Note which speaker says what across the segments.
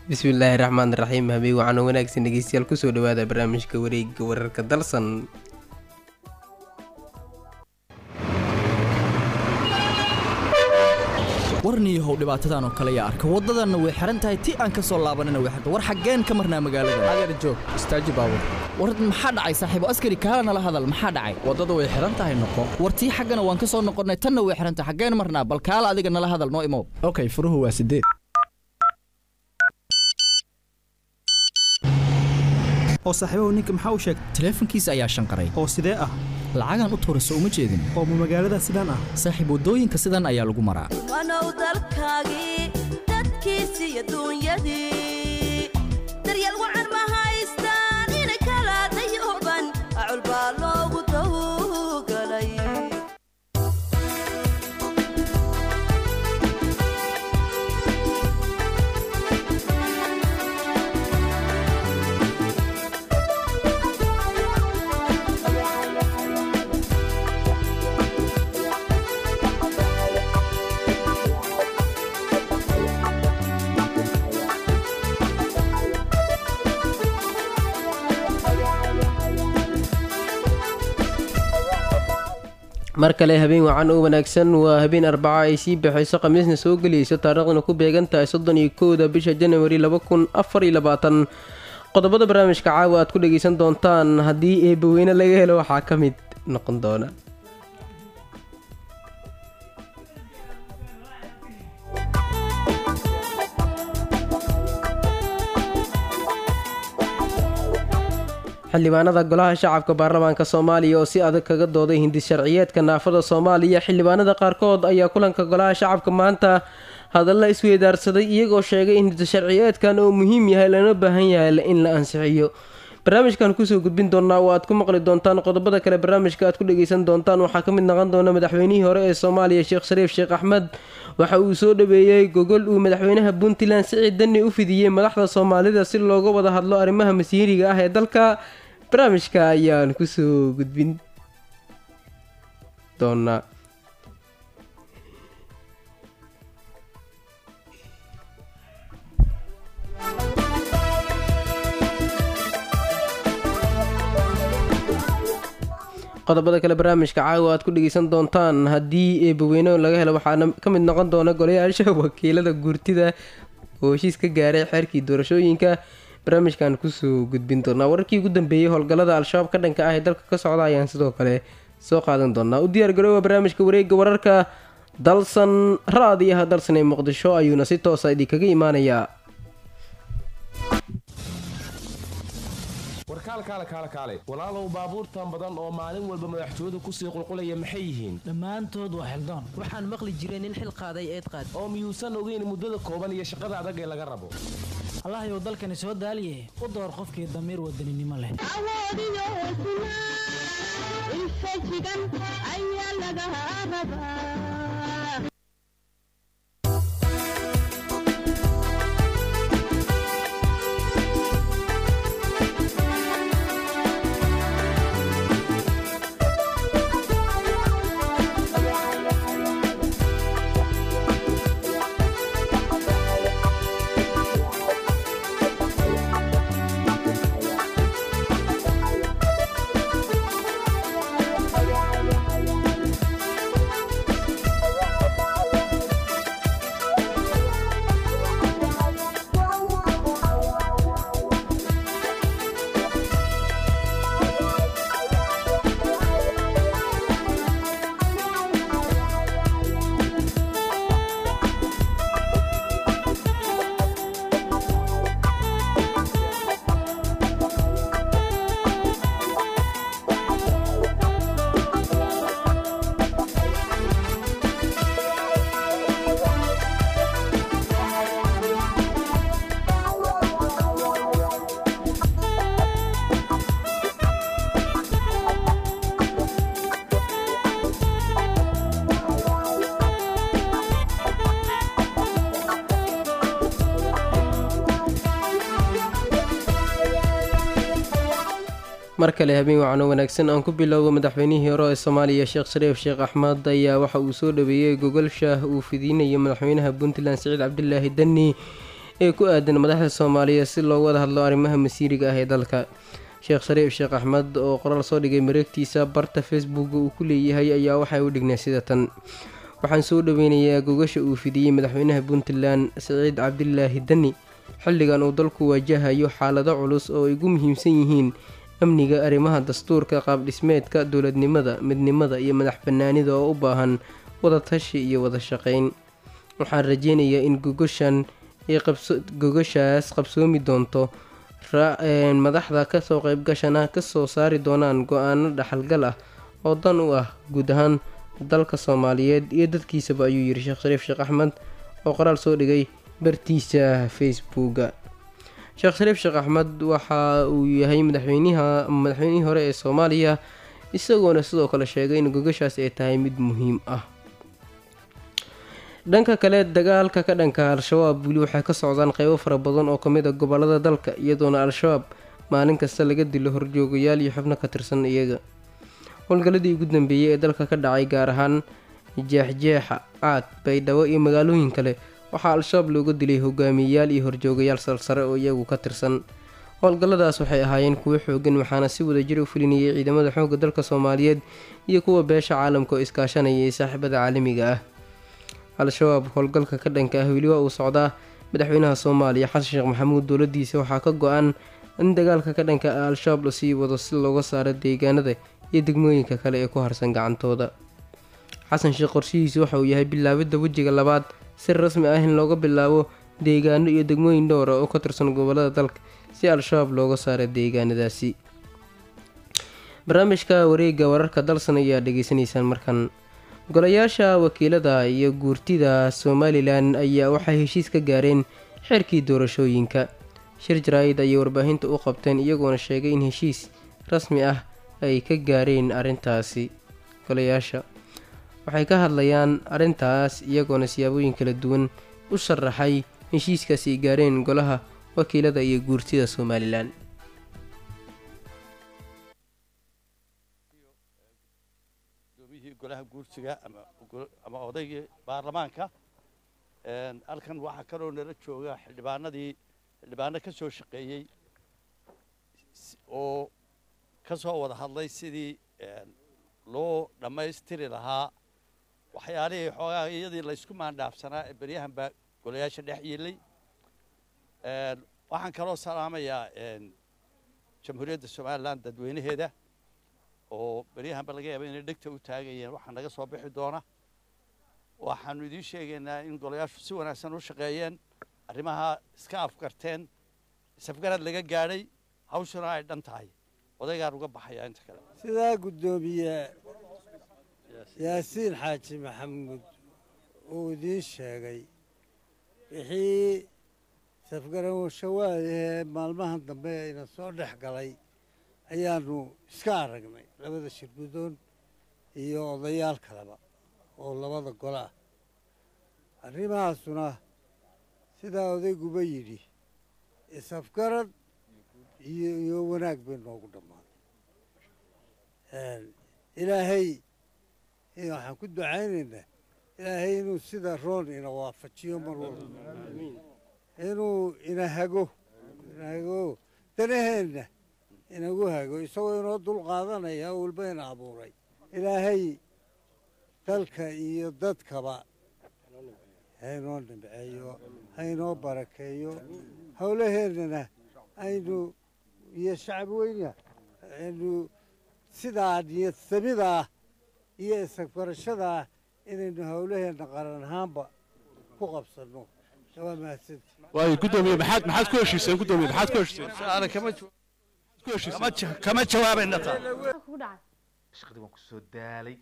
Speaker 1: bismillaahi raxmaan raxiim habeen waxaana wanaagsan dhegeystayaal kusoo dhawaada barnaamijka wareegga wararka dalsan
Speaker 2: warniyahow dhibaatadan oo kale yaa arka waddadanna way xihan tahay ti aan ka soo laabanina way xirta war xaggeen ka marnaa magaalada adeer joog istaaji baabur war maxaa dhacay saaxiibo askari kaala nala hadal maxaa dhacay waddada way xihan tahay noqo war tii xaggana waan ka soo noqonnay tanna way xihan tahay xaggeen marnaa bal kaala adiga nala hadal noo imow
Speaker 3: okay furuhu waa sideed
Speaker 4: oo saaxiibahu ninka maxaa u sheegay
Speaker 2: taleefankiisa ayaa shanqaray
Speaker 4: oo sidee ah
Speaker 2: lacagaan u tuurayso uma jeedin
Speaker 4: oo ma magaalada sidaan ah
Speaker 2: saaxiib waddooyinka sidan ayaa lagu maraa
Speaker 5: wanow dalkaagii dadkiisii adduunyadii daryeel wacan ma haystaan ina kala dayuban acul baa loogu tawgalay
Speaker 1: mar kale habeen wacan oo wanaagsan waa habeen arbaca ay sii baxayso khamiisna soo gelayso taariikhduna ku beegan tahay soddon iyo kowda bisha janawari laba kun afar iyo labaatan qodobada barnaamijka caawa aad ku dhageysan doontaan haddii eebbaweyne laga helo waxaa ka mid noqon doona xildhibaanada golaha shacabka baarlamaanka soomaaliya oo si adag kaga dooday hindi sharciyeedka naafada soomaaliya xildhibaanada qaarkood ayaa kulanka golaha shacabka maanta hadalla isweydaarsaday iyagoo sheegay in hindi sharciyeedkan oo muhiim yahay lana baahan yahay in la ansixiyo barnaamijkan kusoo gudbin doonaa oo aad ku maqli doontaan qodobada kale barnaamijka aad ku dhageysan doontaan waxaa ka mid noqon doona madaxweynihii hore ee soomaaliya sheekh shariif sheekh axmed waxa uu soo dhaweeyey gogol uu madaxweynaha puntland siciid dani u fidiyey madaxda soomaalida si looga wada hadlo arrimaha masiiriga ah ee dalka barnaamijka ayaan kusoo gudbin doonaa qodobada kale barnaamijka caawa aad ku dhegeysan doontaan haddii eebbaweyne laga helo waxaana ka mid noqon doona golayaasha wakiilada guurtida oo heshiis ka gaaray xeerkii doorashooyinka barnaamijkan kusoo gudbin doonaa wararkii ugu dambeeyey howlgallada al-shabaab ka dhanka ah ee dalka ka socda ayaan sidoo kale soo qaadan doonaa u diyaar garoowa barnaamijka wareegga wararka dalsan ra-adiyaha dalsan ee muqdisho ayuuna si toosa idinkaga imaanayaa
Speaker 6: warkaal kaale kaale kaale walaalow baabuurtan badan oo maalin walba madaxtooyadu kusii qulqulaya maxay yihiin
Speaker 7: dhammaantood waa xildaan
Speaker 8: waxaan maqli jiray nin xil qaaday eed qaad
Speaker 6: oo miyuusan ogeyn muddada kooban iyo shaqada adag ee laga rabo
Speaker 7: allahayow dalkani soo daaliye u door qofkii damiir wadaninimo leh
Speaker 1: mar kale habeen wacan oo wanaagsan aan ku bilowdo madaxweynihii hore ee soomaaliya sheekh shariif sheekh axmed ayaa waxa uu soo dhaweeyey gogol shaah uu fidinayay madaxweynaha puntland siciid cabdilaahi dani ee ku aadan madaxda soomaaliya si loogu wada hadlo arrimaha masiiriga ah ee dalka sheekh shariif sheekh axmed oo qoraal soo dhigay mareegtiisa barta facebook uu ku leeyahay ayaa waxay u dhignay sida tan waxaan soo dhoweynayaa gogasha uu fidiyey madaxweynaha puntland siciid cabdilaahi dani xilligan uu dalku waajahayo xaalado culus oo ay ugu muhiimsan yihiin amniga arrimaha dastuurka qaabdhismeedka dowladnimada midnimada iyo madax banaanida oo u baahan wadatashi iyo wada shaqeyn waxaan rajeynayaa in gogashan gogashaas qabsoomi doonto madaxda kasoo qeybgashana kasoo saari doonaan go-aano dhaxalgal ah oo dan u ah guud ahaan dalka soomaaliyeed iyo dadkiisaba ayuu yiri sheekh shariif sheekh axmed oo qoraal soo dhigay bartiisa facebooka sheekh shariif sheekh axmed waxa uu yahay madaxweynaha madaxweynihii hore ee soomaaliya isagoona sidoo kale sheegay in gogashaas ay tahay mid muhiim ah dhanka kale dagaalka ka dhanka al-shabaab weli waxay ka socdaan qeybo fara badan oo kamid a gobolada dalka iyadoona al-shabaab maalin kasta laga dilo horjoogayaal iyo xubno ka tirsan iyaga howlgaladii ugu dambeeyey ee dalka ka dhacay gaar ahaan jeexjeexa caad baydhabo iyo magaalooyin kale waxaa al-shabaab looga dilay hogaamiyeyaal iyo horjoogayaal salsare oo iyagu ka tirsan howlgalladaas waxay ahaayeen kuwo xoogan waxaana si wadajir u fulinayay ciidamada xoogga dalka soomaaliyeed iyo kuwa beesha caalamka oo iskaashanaya ee saaxiibada caalamiga ah al-shabaab howlgalka ka dhanka ah weli waa uu socdaa madaxweynaha soomaaliya xasan sheekh maxamuud dowladiisa waxaa ka go-an in dagaalka ka dhanka ah al-shabaab lasii wado si looga saaro deegaanada iyo degmooyinka kale ee ku harsan gacantooda xasan sheekh qorshihiisu waxa uu yahay bilaabidda wejiga labaad si rasmi ah in looga bilaabo deegaano iyo degmooyin dhowra oo ka tirsan gobolada dalka si al-shabaab looga saaro deegaanadaasi barnaamijka wareega wararka dalsan ayaa dhegeysanaysaan markan golayaasha wakiilada iyo guurtida somalilan ayaa waxay heshiis ka gaareen xeerkii doorashooyinka shir jaraa'id ayay warbaahinta u qabteen iyagoona sheegay in heshiis rasmi ah ay ka gaareen arrintaasi golayaasha waxay ka hadlayaan arrintaas iyagoona siyaabooyin kala duwan u sharaxay heshiiskaas ay gaareen golaha wakiilada iyo guurtida somalilan
Speaker 3: golaha guursiga ama odaygii baarlamaanka halkan waxaa kaloo nala jooga xildhibaanadii xildhibaano ka soo shaqeeyey oo ka soo wada hadlay sidii loo dhammaystiri lahaa waxyaalihii xoogaa iyadii laysku maandhaafsanaa ee beryahan baa golayaasha dhex yiilay waxaan kaloo salaamayaa jamhuuriyadda somalilan dadweynaheeda oo beryahanba laga yaaba inay dhegta u taagayeen waxaa naga soo bixi doona waxaanu idiin sheegaynaa in golayaashu si wanaagsan u shaqeeyeen arrimaha iska afgarteen isafgarad laga gaadhay hawshuna ay dhan tahay odaygaan uga baxayaa inta kale
Speaker 9: sidaa guddoomiye yaasiin xaaji maxamuud uu idiin sheegay wixii safgarawashawaadahee maalmahan dambe ayna soo dhex galay ayaanu iska aragnay labada shirgudoon iyo odayaal kaleba oo labada gole ah arrimahaasuna sidaa odayguba yidhi isafgarad iyo iyo wanaag bay noogu dhammaaday ilaahay waxaan ku ducaynaynaa ilaahay inuu sida roon ina waafajiyo mar walba inuu ina hago ina hago danaheenna inagu hago isagoo inoo dul qaadanaya walba ina abuuray ilaahay dalka iyo dadkaba haynoo nimceeyo haynoo barakeeyo howlaheennana aynu iyo shacbi weyna aynu sidaa niyad samidaa iyo isagbarashadaa inaynu howlaheenna qaran ahaanba ku qabsanno waa mahadsanti
Speaker 10: waayo guddoomiye maxaad maxaad ku heshiiseen guddoomiye maxaad ku heshiiseen
Speaker 3: Su'aala kama jaw- kama ja- kama jawaabayna taa
Speaker 11: shaqadii waan ku soo daalay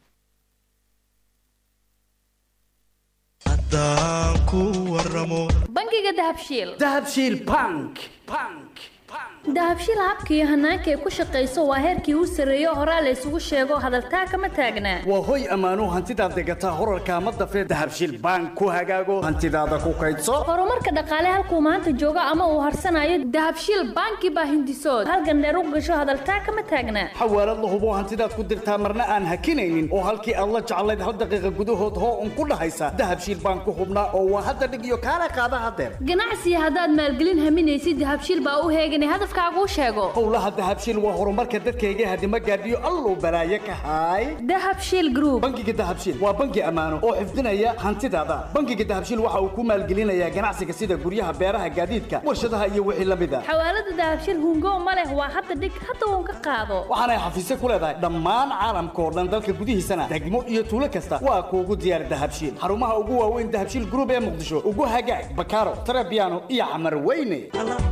Speaker 12: bangiga dahabshiil
Speaker 13: dahabshiil bank bank
Speaker 12: dahabshiil habka iyo hanaanka ay ku shaqayso waa heerkii u sarreeyo horaa la isugu sheego hadaltaa kama taagnaa
Speaker 13: waa hoy ammaanuu hantidaad degataa horarkaa ma dafee dahabshiil bank ku hagaago hantidaada ku kaydso
Speaker 12: horumarka dhaqaale halkuu maanta joogo ama uu harsanayo dahabshiil banki baa hindisood halgandheer u gasho hadaltaa kama taagnaa
Speaker 13: xawaalad la hubo hantidaad ku dirtaa marna aan hakinaynin oo halkii aad la jeclayd hal daqiiqa gudahood hoo un ku dhahaysa dahabshiil bank ku hubnaa oo waa hadda dhig iyo kaala qaada hadeer
Speaker 12: ganacsiga haddaad maalgelin haminaysid dahabshiil baa u heeganay hadafkaaguu sheego
Speaker 13: howlaha dahabshiil waa horumarka dadkayga hadima gaadhiyo alluu balaaye ka haay
Speaker 12: dahabshiil group
Speaker 13: bangiga dahabshiil waa bangi ammaano oo xifdinaya hantidaada bangiga dahabshiil waxa uu ku maalgelinayaa ganacsiga sida guryaha beeraha gaadiidka warshadaha iyo wixii la mid a
Speaker 12: xawaalada dahabshiil hungo ma leh waa hadda dhig hadda uun ka qaado
Speaker 13: waxaanay xafiisyo ku leedahay dhammaan caalamka oo dhan dalka gudihiisana degmo iyo tuulo kasta waa kuugu diyaar dahabshiil xarumaha ugu waaweyn dahabshiil group ee muqdisho ugu hagaag bakaaro tarabiano iyo camar weyne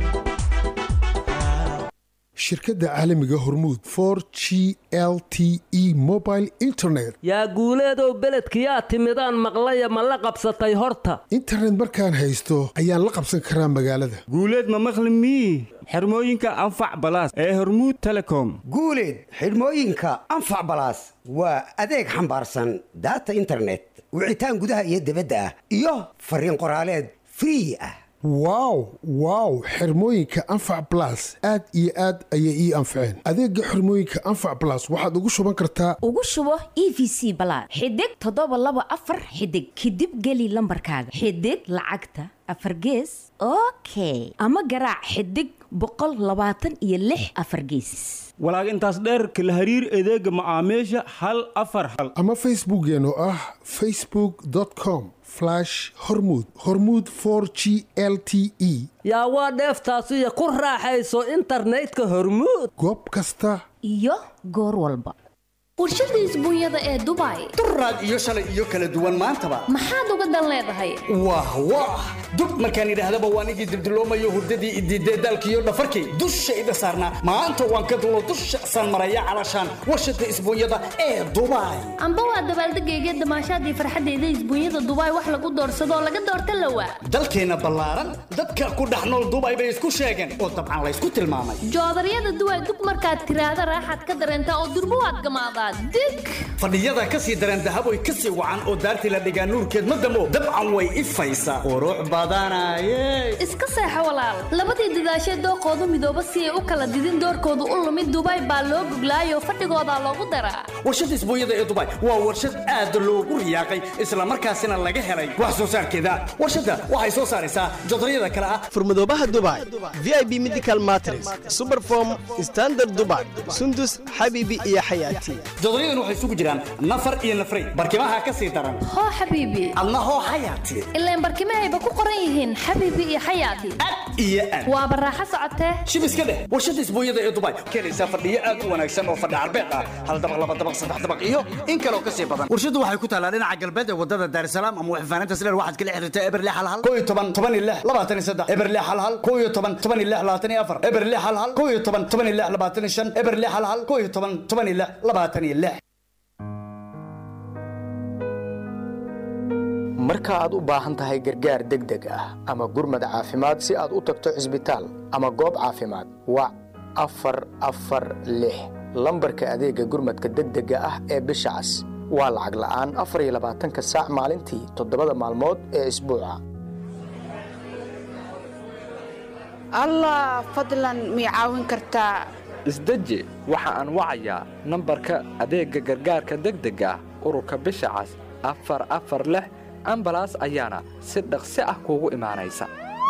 Speaker 14: shirkadda caalamiga hormuud for g l t e mobile internet
Speaker 15: yaa guuleedow beledkiyaa timidaan maqlaya ma la qabsatay horta
Speaker 14: internet markaan haysto ayaan la qabsan karaa magaalada
Speaker 16: guuleed ma maqli mii xirmooyinka anfac balaas ee hormuud telecom
Speaker 17: guuleed xidhmooyinka anfac balaas waa adeeg xambaarsan daata internet wicitaan gudaha iyo dibadda ah iyo fariin qoraaleed free ah
Speaker 14: wow wow xirmooyinka anfac balas aad iyo aad ayay ii anfaceen adeega xirmooyinka anfac balas waxaad ugu shuban kartaa
Speaker 18: ugu shubo e v c balaad xidig toddoba laba afar xidig kadib geli lambarkaaga xidig lacagta afar gees okay ama garaac xidig boqol labaatan iyo lix afar geesis
Speaker 16: walaag intaas dheer kala hariir adeega macaamiisha hal afar hal
Speaker 14: ama facebookeen oo ah facebook com hormud hormud g l t e
Speaker 15: yaa waa dheeftaasiyo ku raaxayso internetka hormuud
Speaker 14: goob kasta
Speaker 18: iyo goor walba
Speaker 12: warshada isbuunyada ee dubai
Speaker 13: duraad iyo shalay iyo kala duwan maantaba
Speaker 12: maxaad uga dan leedahay
Speaker 13: wah wah dub markaan idhaahdaba waan igii dibdiloomayo hurdadii idiidee daalkiiyo dhafarkii dushayda saarnaa maanta waan ka dulo dusha san maraya calashaan warshada isbuunyada ee dubai
Speaker 12: amba waa dabaaldegayga damaashaadii farxadeyda isbuunyada dubai wax lagu doorsadoo laga doorta lawa
Speaker 13: dalkeenna ballaaran dadka ku dhex nool dubai bay isku sheegeen oo dabcan laysku tilmaamay
Speaker 12: joodaryada duway dug markaad tiraahda raaxaad ka dareentaa oo durbo waad gamaadaa dig
Speaker 13: fadhiyada ka sii dareen dahaboy ka sii wacan oo daartii la dhigaa nuurkeed ma damo dabcan way ifaysaa qurux badanaye
Speaker 12: iska seexo walaal labadii dadaashee dooqoodu midooba si ay u kala didin doorkoodu u lumid dubai baa loo guglaayoo fadhigoodaa loogu daraa
Speaker 13: warshada isbuunyada ee dubai waa warshad aad loogu riyaaqay islamarkaasina laga helay wax soo saarkeeda warshadda waxay soo saaraysaa jodaryada kale ah
Speaker 19: furmadoobaha dubai v i b medical matres superform standard dubai sundus xabiibi iyo xayaati
Speaker 13: jodoryadan waxay isugu jiraan nafar iyo nafray barkimaha ka sii daran
Speaker 12: hoo xabiibi
Speaker 13: adna hoo xayaati
Speaker 12: ilaan barkimahayba ku qoran yihiin xabiibi iyo xayaati
Speaker 13: iyo aad
Speaker 12: waaba raaxo socotee
Speaker 13: shib iska dheh warshada isbuunyada ee dubai keenaysaa fadhiyo aad u wanaagsan oo fadhi carbeed ah hal dabaq laba dabaq saddex dabaq iyo in kaloo ka sii badan warshadu waxay ku taalaa dhinaca galbeed ee wadada daarsalaam ama waxfaanaynta sileer waxaad kala xiriirtaa eberle hal hal koo iyo toban toban iyo lix labaatan iyo saddex eberle hal hal koo iyo toban toban iyo lix labaatan iyo afar eberle hal hal koo iyo toban toban iyo lix labaatan iyo shan eberle hal hal koo iyo toban toban iyo lix labaatan iyo lix
Speaker 20: marka aad u baahan tahay gargaar degdeg ah ama gurmad caafimaad si aad u tagto cisbitaal ama goob caafimaad wac afar afar lix lambarka adeegga gurmadka degdega ah ee bisha cas waa lacag la'aan afar iyo labaatanka saac maalintii toddobada maalmood ee isbuuca
Speaker 21: allah fadlan mii caawin kartaa
Speaker 22: isdeji waxa aan wacayaa nambarka adeegga gargaarka degdega ah ururka bisha cas afar afar lix ambalaas ayaana si dhaqsi ah kuugu imaanaysa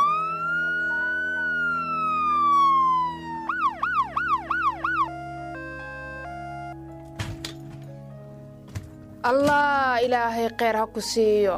Speaker 21: allah ilaahay kheyr ha ku siiyo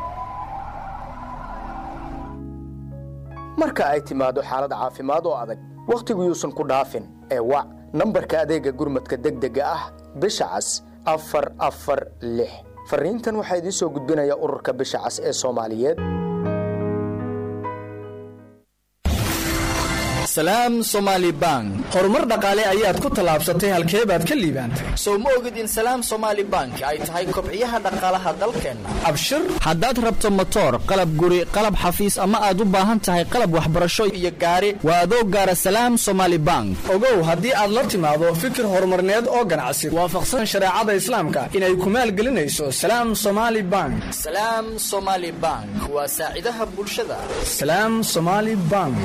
Speaker 20: marka ay timaado xaalad caafimaad oo adag wakhtigu yuusan ku dhaafin ee wac nambarka adeegga gurmadka degdega ah bisha cas afar afar lix farriintan waxaa idiin soo gudbinaya ururka bisha cas ee soomaaliyeed
Speaker 19: salaam somaali bank horumar dhaqaale ayaad ku tallaabsatay halkee baad ka liibaantay
Speaker 2: sow ma ogid in salaam somaali bank ay tahay kobciyaha dhaqaalaha dalkeenna
Speaker 19: abshir haddaad rabto motoor qalab guri qalab xafiis ama aad u baahan tahay qalab waxbarasho iyo gaari waa adoo gaara salaam somaali bank ogow haddii aad la timaado fikir horumarneed oo ganacsi waafaqsan shareecada islaamka inay ku maalgelinayso salaam somaali bank
Speaker 2: salaam somaali bank waa saacidaha bulshada
Speaker 19: salaam somaali bank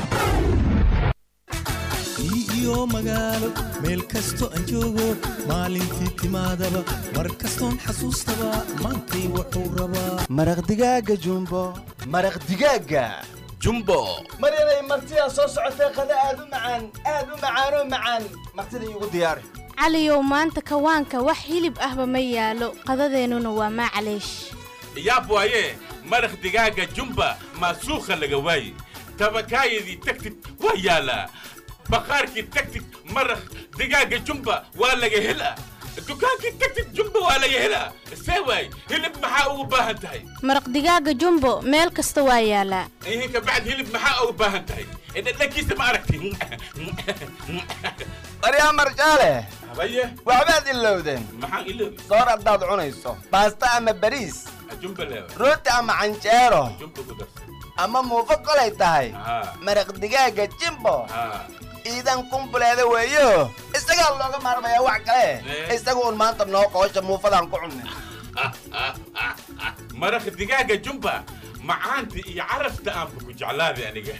Speaker 4: iyo magaalo meel kasto aan joogo maalintii timaadaba mar kastoon xasuustaba maantay wuxuu rabaa
Speaker 23: maraq digaaga jumbo
Speaker 2: maraq digaaga jumbo
Speaker 23: maryanay martidaa soo socotee qada aad u macaan aad u macaanoo macaan martida iigu diyaari
Speaker 24: caliyow maanta kawaanka wax hilib ahba ma yaalo qadadeennuna waa maclaysh
Speaker 25: yaab waaye maraq digaaga jumba maasuukha laga waaye tabakaayadii tagtid waa yaalaa baqaarkii tagtid maraq digaaga jumba waa laga helaa dukaankii tagtid jumba waa laga helaa see waay hilib maxaa ugu baahan tahay
Speaker 24: maraq digaaga jumbo meel kasta waa yaalaa
Speaker 25: ihin kabacd hilib maxaa ugu baahan tahay dhadhankiisa ma aragti
Speaker 23: maryaa marjaale
Speaker 25: habaye
Speaker 23: waxbaad ilowdeen
Speaker 25: maxaan iloobi
Speaker 23: soor haddaad cunayso baasta ama bariis
Speaker 25: jumba leewa
Speaker 23: rooti ama canjeero
Speaker 25: jumba ku darsa
Speaker 23: ama muufo kolay tahay
Speaker 25: haa
Speaker 23: maraq digaaga jimbo
Speaker 25: haa
Speaker 23: iidan kumbuleeda weeyo isagaa looga maarmayaa wax kale isaga un maanta noo qoosha muufadaan ku cunnay
Speaker 25: maraq digaaga jumba macaanta iyo carafta aanba ku jeclaaday aniga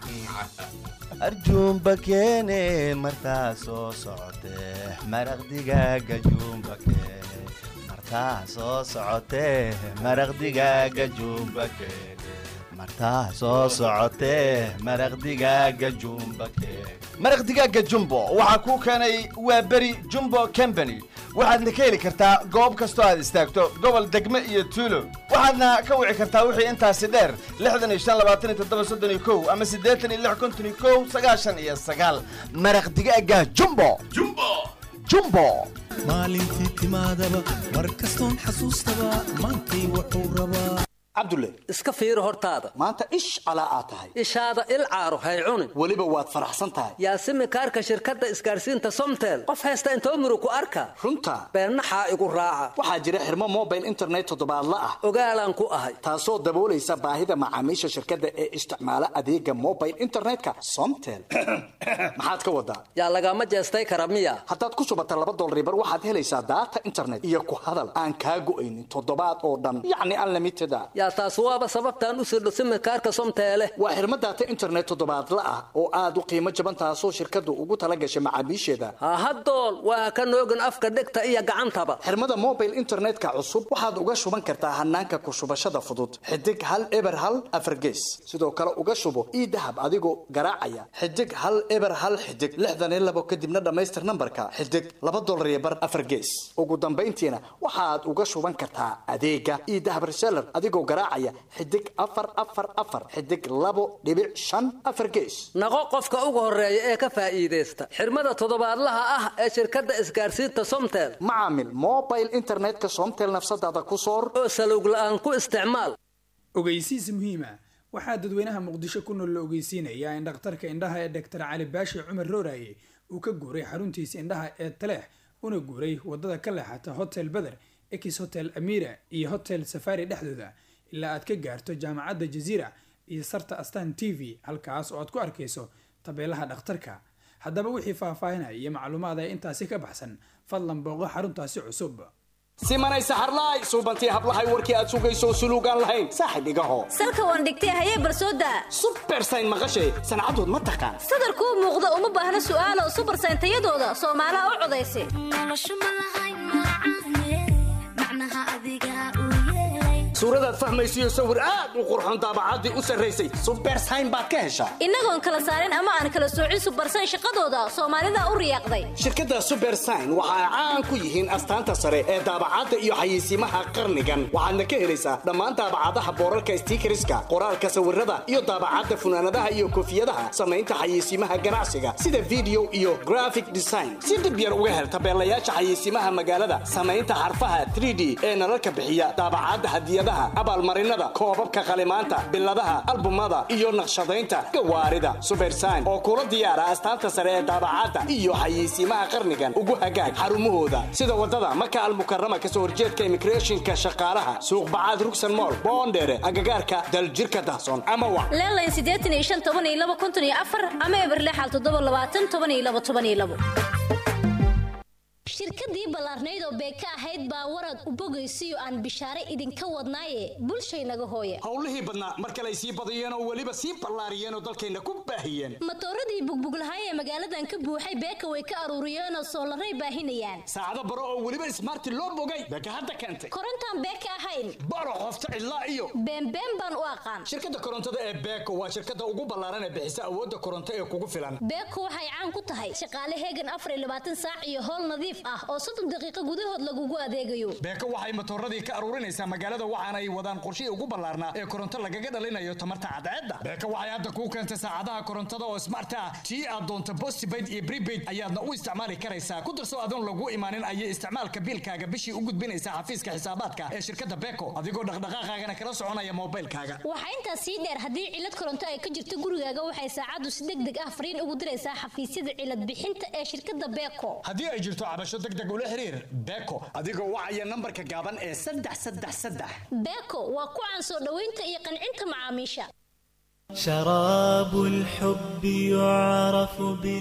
Speaker 23: arjuumba keene martaa soo socotee maraq digaaga juumba keene martaa soo socotee maraq digaaga juumba keene martaa soo socotee maraq digaaga jumba keene maraq digaaga jumbo waxaa kuu keenay waa beri jumbo company waxaadna ka heli kartaa goob kastoo aad istaagto gobol degme iyo tuulo waxaadna ka wici kartaa wixii intaasi dheer lixdan iyo shan labaatan iyo toddoba soddon iyo kow ama siddeetan iyo lix konton iyo kow sagaashan iyo sagaal maraq digaaga jumbo
Speaker 25: jumbo
Speaker 23: jumbo
Speaker 4: maalintii timaadaba mar kastoon xasuustaba maantay wuxuu rabaa
Speaker 15: cabdulle iska fiiri hortaada
Speaker 13: maanta ish calaa aad tahay
Speaker 15: ishaada il caaro hay cunin
Speaker 13: weliba waad faraxsan tahay
Speaker 15: yaasimi kaarka shirkadda isgaarsiinta somtel qof haysta intoo murug ku arka
Speaker 13: runta
Speaker 15: beennaxaa igu raaca
Speaker 13: waxaa jira xirmo mobile internet toddobaadla ah
Speaker 15: ogaalaan ku ahay
Speaker 13: taasoo daboolaysa baahida macaamiisha shirkadda ee isticmaala adeega mobile internetka somtel maxaad ka wadaa
Speaker 15: yaa lagama jeestay kara miya
Speaker 13: haddaad ku shubata laba dolaribar waxaad helaysaa daata internet iyo ku hadal aan kaa go'aynin toddobaad oo dhan yacni unlimited a
Speaker 15: yaa taas waaba sababtaan u sirdho simikaarka somteele
Speaker 13: waa xirmo daata internet toddobaadla ah oo aad u qiimo jaban taasoo shirkaddu ugu tala gashay macaamiisheeda
Speaker 15: hahadool waa ka noogin afka dhegta iyo gacantaba
Speaker 13: xirmada mobile internetka cusub waxaad uga shuban kartaa hanaanka ku shubashada fudud xidig hal eber hal afargees sidoo kale uga shubo ii dahab adigoo garaacaya xidig hal eber hal xidig lixdan iyo labo kadibna dhammaystir nambarka xidig laba dolar iyo bar afar gees ugu dambayntiina waxaad uga shuban kartaa adeega ii dahab reseller adigoo garaacaya xidig afar afar afar xidig labo dhibic shan afar gees
Speaker 15: naqo qofka ugu horeeya ee ka faa'iidaysta xirmada toddobaadlaha ah ee shirkadda isgaarsiinta somtel
Speaker 13: macaamil mobile internetka somtel nafsadaada ku soor
Speaker 15: oo salowg la'aan ku isticmaal
Speaker 26: ogeysiis muhiima waxaa dadweynaha muqdisho ku nool la ogeysiinayaa in dhakhtarka indhaha ee dhaktar cali baashi cumar rooraye uu ka guuray xaruntiisa indhaha ee taleex una guuray wadada ka leexata hotel beder ekis hotel amira iyo hotel safari dhexdooda ilaa aad ka gaarto jaamacadda jaziira iyo sarta astan t v halkaas oo aad ku arkayso tabeelaha dhakhtarka haddaba wixii faahfaahinaya iyo macluumaad ee intaasi ka baxsan fadlan booqo xaruntaasi cusub
Speaker 13: simanay saxarlaay suubantii hablahay warkii aad sugayso suluugaan lahayn saaxib igaho
Speaker 27: salka waan dhigtay hayee barsooda
Speaker 13: subersayn maqashay sancadood ma taqaan
Speaker 27: sadarkuu muuqda uma baahna su'aalo subersayn tayadooda soomaalaha u codaysa
Speaker 13: suuradaad fahmaysiyo sawir aad u qurxoon daabacaddii u sarraysay subersayn baad ka heshaa
Speaker 27: innagoon kala saarin ama aan kala soocin subersayn shaqadooda soomaalida u riyaaqday
Speaker 13: shirkadda subersayn waxa ay caan ku yihiin astaanta sare ee daabacadda iyo xayeysiimaha qarnigan waxaadna ka helaysaa dhammaan daabacadaha boorarka stiikariska qoraalka sawirada iyo daabacadda funaanadaha iyo koofiyadaha samaynta xayeysiimaha ganacsiga sida video iyo graphic design si dhib yar uga hel tabeelayaasha xayeysiimaha magaalada samaynta xarfaha 3d ee nalalka bixiya daabacadda hadiyada hadyadaha abaalmarinada koobabka qalimaanta biladaha albumada iyo naqshadaynta gawaarida subersign oo kula diyaara astaanta sare ee daabacadda iyo xayeysiimaha qarnigan ugu hagaag xarumahooda sida wadada maka almukarama kasoo horjeedka immigrationka shaqaalaha suuq bacaad rugsan mool boondheere agagaarka daljirka dahsoon ama wa
Speaker 27: leelayn siddeetan iyo shan toban iyo laba konton iyo afar ama eberle xal toddoba labaatan toban iyo laba toban iyo labo shirkadii ballaarnayd oo beeka ahayd baa warad u bogaysiyo aan bishaare idinka wadnaaye bulshaynaga hooya
Speaker 13: howlihii badnaa mar kale ay sii badiyeen oo weliba sii ballaariyeen oo dalkayna ku baahiyeen
Speaker 27: matooradii bugbuglahay ee magaaladan ka buuxay beeka way ka aruuriyeen oo soolaray baahinayaan
Speaker 13: saacado baro oo weliba ismaarti loo bogay beeka hadda keentay
Speaker 27: korontaan beeka ahayn
Speaker 13: baro qofta cidlaa iyo
Speaker 27: beenbeen baan u aqaan
Speaker 13: shirkadda korontada ee beeko waa shirkadda ugu ballaaran ee bixisa awoodda koronto ee kugu filan
Speaker 27: beeko waxay caan ku tahay shaqaale heegan afar iyo labaatan saac iyo howl nadiif ah oo soddon daqiiqo gudahood lagugu adeegayo
Speaker 13: beeko waxay matooradii ka aruurinaysaa magaalada waxaana ay wadaan qorshihii ugu ballaarnaa ee koronto lagaga dhalinayo tamarta cadceedda beeko waxay hadda kuu keentay saacadaha korontada oo smart ah tii aad doonto postpaid iyo prepaid ayaadna u isticmaali karaysaa ku darso adoon lagu imaanin ayay isticmaalka biilkaaga bishii u gudbinaysaa xafiiska xisaabaadka ee shirkadda beeko adigoo dhaqdhaqaaqaagana kala soconaya moobilkaaga
Speaker 27: waxaa intaas sii dheer haddii cilad koronto ay ka jirto gurigaaga waxay saacaddu si deg deg ah fariin ugu diraysaa xafiisyada cilad bixinta ee shirkadda beeko
Speaker 13: haddii ay jirto cabasho deg deg ula xiriir beeko adigoo wacaya nambarka gaaban ee saddex saddex saddex
Speaker 27: beeko waa ku caan soo dhoweynta iyo qancinta macaamiisha
Speaker 4: شراب الحب يعرف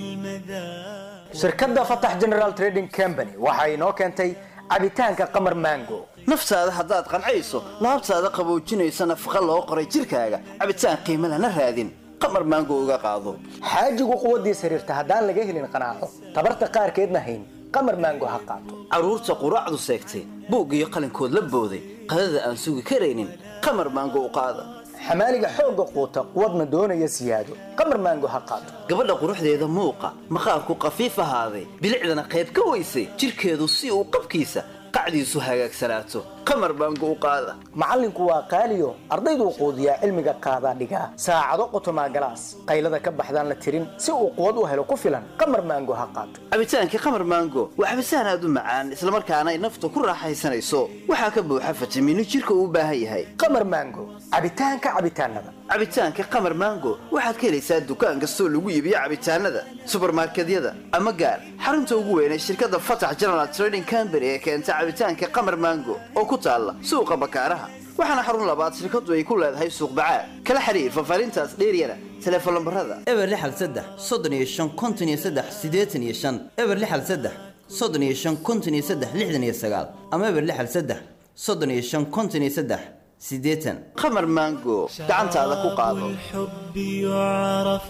Speaker 4: بالمذاق
Speaker 20: shirkadda fatax general trading company waxa inoo keentay cabitaanka qamar mango
Speaker 1: naftaada haddaad qancayso laabtaada qaboojinaysa nafaqa loo qoray jirkaaga cabitaan qiimo lana raadin qamar maango uga qaado
Speaker 20: xaajigu quwaddiis xiriirta haddaan laga helin qanaaco tabarta qaarkeedna hayn qamar mango ha qaato
Speaker 1: carruurta quraacdu seegtay buug iyo qalinkood la booday qadada aan sugi karaynin qamar maango u qaada
Speaker 20: xamaaliga xoogga quuta quwadna doonaya siyaado qamar maango ha qaato
Speaker 1: gabadha quruxdeeda muuqa maqaarku qafiif ahaaday bilicdana qayb ka weysay jirkeedu si uu qabkiisa qacdiisu hagaagsanaato qamar maango u qaada
Speaker 20: macallinku waa qaaliyo ardayduu quudiyaa cilmiga qaadaa dhigaa saacado qotomaa galaas qaylada ka baxdaan la tirin si uu quwad u helo ku filan qamar maango ha qaato
Speaker 1: cabitaankii qamar maango waa cabitaan aad u macaan islamarkaana ay nafta ku raaxaysanayso waxaa ka buuxa fitamiino jirka uu u baahan yahay
Speaker 20: qamar maango cabitaanka cabitaanada
Speaker 1: cabitaanka qamar maango waxaad ka helaysaa dukaan kastoo lagu iibiyo cabitaanada subarmarkedyada ama gaar xarunta ugu weyn ee shirkadda fatax general trading company ee keenta cabitaanka qamar maango oo ku taalla suuqa bakaaraha waxaana xarun labaad shirkadu ay ku leedahay suuq bacaad kala xiriir fafaarintaas dheeryana teleefon lambarada
Speaker 19: eber lixal saddex soddon iyo shan konton iyo saddex siddeetan iyo shan eber lixal saddex soddon iyo shan konton iyo saddex lixdan iyo sagaal ama eber lixal saddex soddon iyo shan konton iyo saddex siddeetan
Speaker 1: qamar maango gacantaada ku qaado
Speaker 4: الحب يعرف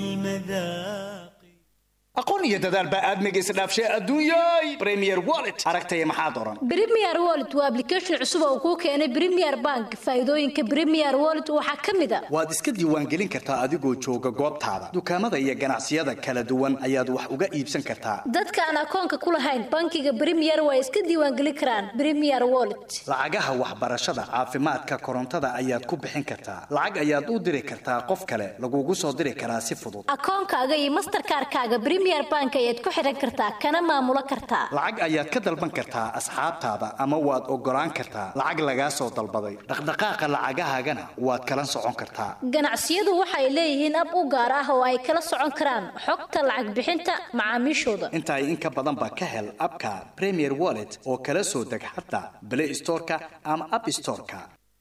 Speaker 4: بالمذاق
Speaker 13: aqoon iyo dadaal baa aadmiga isdhaafshay adduunyay premier wallet aragtaya maxaa doran
Speaker 27: Premier Wallet waa application cusub oo kuu keenay Premier Bank. Faa'iidooyinka Premier Wallet waxaa ka mid ah
Speaker 13: waad iska diiwaangelin kartaa adigoo jooga goobtaada dukaamada iyo ganacsiyada kala duwan ayaad wax uga iibsan kartaa
Speaker 27: dadka aan akoonka ku lahayn bankiga Premier way iska diiwaangelin karaan Premier Wallet.
Speaker 13: lacagaha waxbarashada caafimaadka korontada ayaad ku bixin kartaa lacag ayaad u diri kartaa qof kale lagugu soo diri karaa si fudud
Speaker 27: Akoonkaaga iyo Mastercard-kaaga Premier Bank ayaad ku xiran kartaa kana maamulo kartaa.
Speaker 13: lacag ayaad ka dalban kartaa asxaabtaada ama waad ogolaan kartaa lacag lagaa soo dalbaday dhaqdhaqaaqa lacagahaagana waad kala socon kartaa
Speaker 27: Ganacsiyadu waxay leeyihiin ab u gaar ah oo ay kala socon karaan xogta lacag bixinta macaamiishooda.
Speaker 13: intaa in ka badan baa ka hel abka premier wallet oo kala soo deg xataa play storeka ama app storeka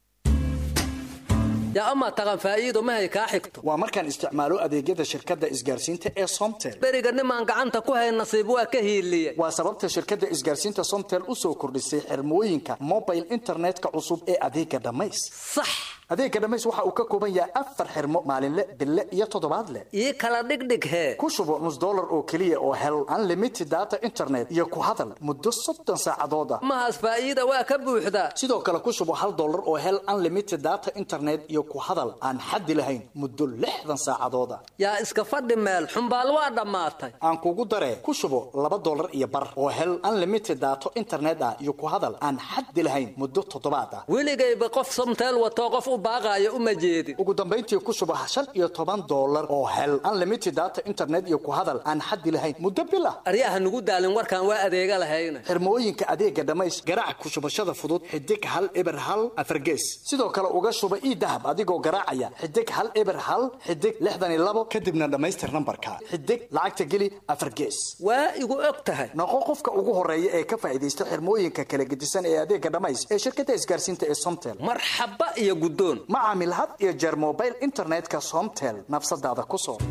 Speaker 15: yaa amaa taqan faa'iido mahay kaa xigto
Speaker 13: waa markaan isticmaalo adeegyada shirkadda isgaarsiinta ee somtel
Speaker 15: beriga nimaan gacanta ku hayn nasiib waa ka hiiliye
Speaker 13: waa sababta shirkadda isgaarsiinta somtel u soo kordhisay xirmooyinka mobile internetka cusub ee adeega dhammays
Speaker 15: sax
Speaker 13: adeega dhammays waxa uu ka kooban yahay afar xirmo maalinle bille iyo toddobaadle
Speaker 15: ii kala dhigdhig hee
Speaker 13: ku shubo nus dollar oo keliya oo hel unlimited data internet iyo ku hadal muddo soddon saacadooda
Speaker 15: mahaas faa'iida waa ka buuxdaa
Speaker 13: sidoo kale ku shubo hal dollar oo hel unlimited data internet iyo ku hadal aan xaddi lahayn muddo lixdan saacadooda
Speaker 15: yaa iska fadhi meel xumbaal waa dhammaatay
Speaker 13: aan kugu daree ku shubo laba dollar iyo bar oo hel unlimited data internet ah iyo ku hadal aan xaddi lahayn muddo toddobaad ah
Speaker 15: weligayba qof somteel watoo qof u baaqaayo uma jeedin
Speaker 13: ugu dambayntii ku shubo shan iyo toban dollar oo hel unlimited data internet iyo ku hadal aan xaddi lahayn muddo bil ah
Speaker 15: aryaha nugu daalin warkaan waa adeega lahayna
Speaker 13: xirmooyinka adeega dhammays garaac ku shubashada fudud xidig hal eber hal afargees sidoo kale uga shuba ii dahab adigoo garaacaya xidig hal eber hal xidig lixdan iyo labo kadibna dhammaystir nambarka xidig lacagta geli afargees
Speaker 15: waa igu og tahay
Speaker 13: noqo qofka ugu horeeya ee ka faa'iidaysta xirmooyinka kala gedisan ee adeega dhammays ee shirkadda isgaarsiinta ee somtel
Speaker 15: marxaba iyo guddoon
Speaker 13: ma caamil had iyo jeer mobile internetka somtel nafsadaada ku soo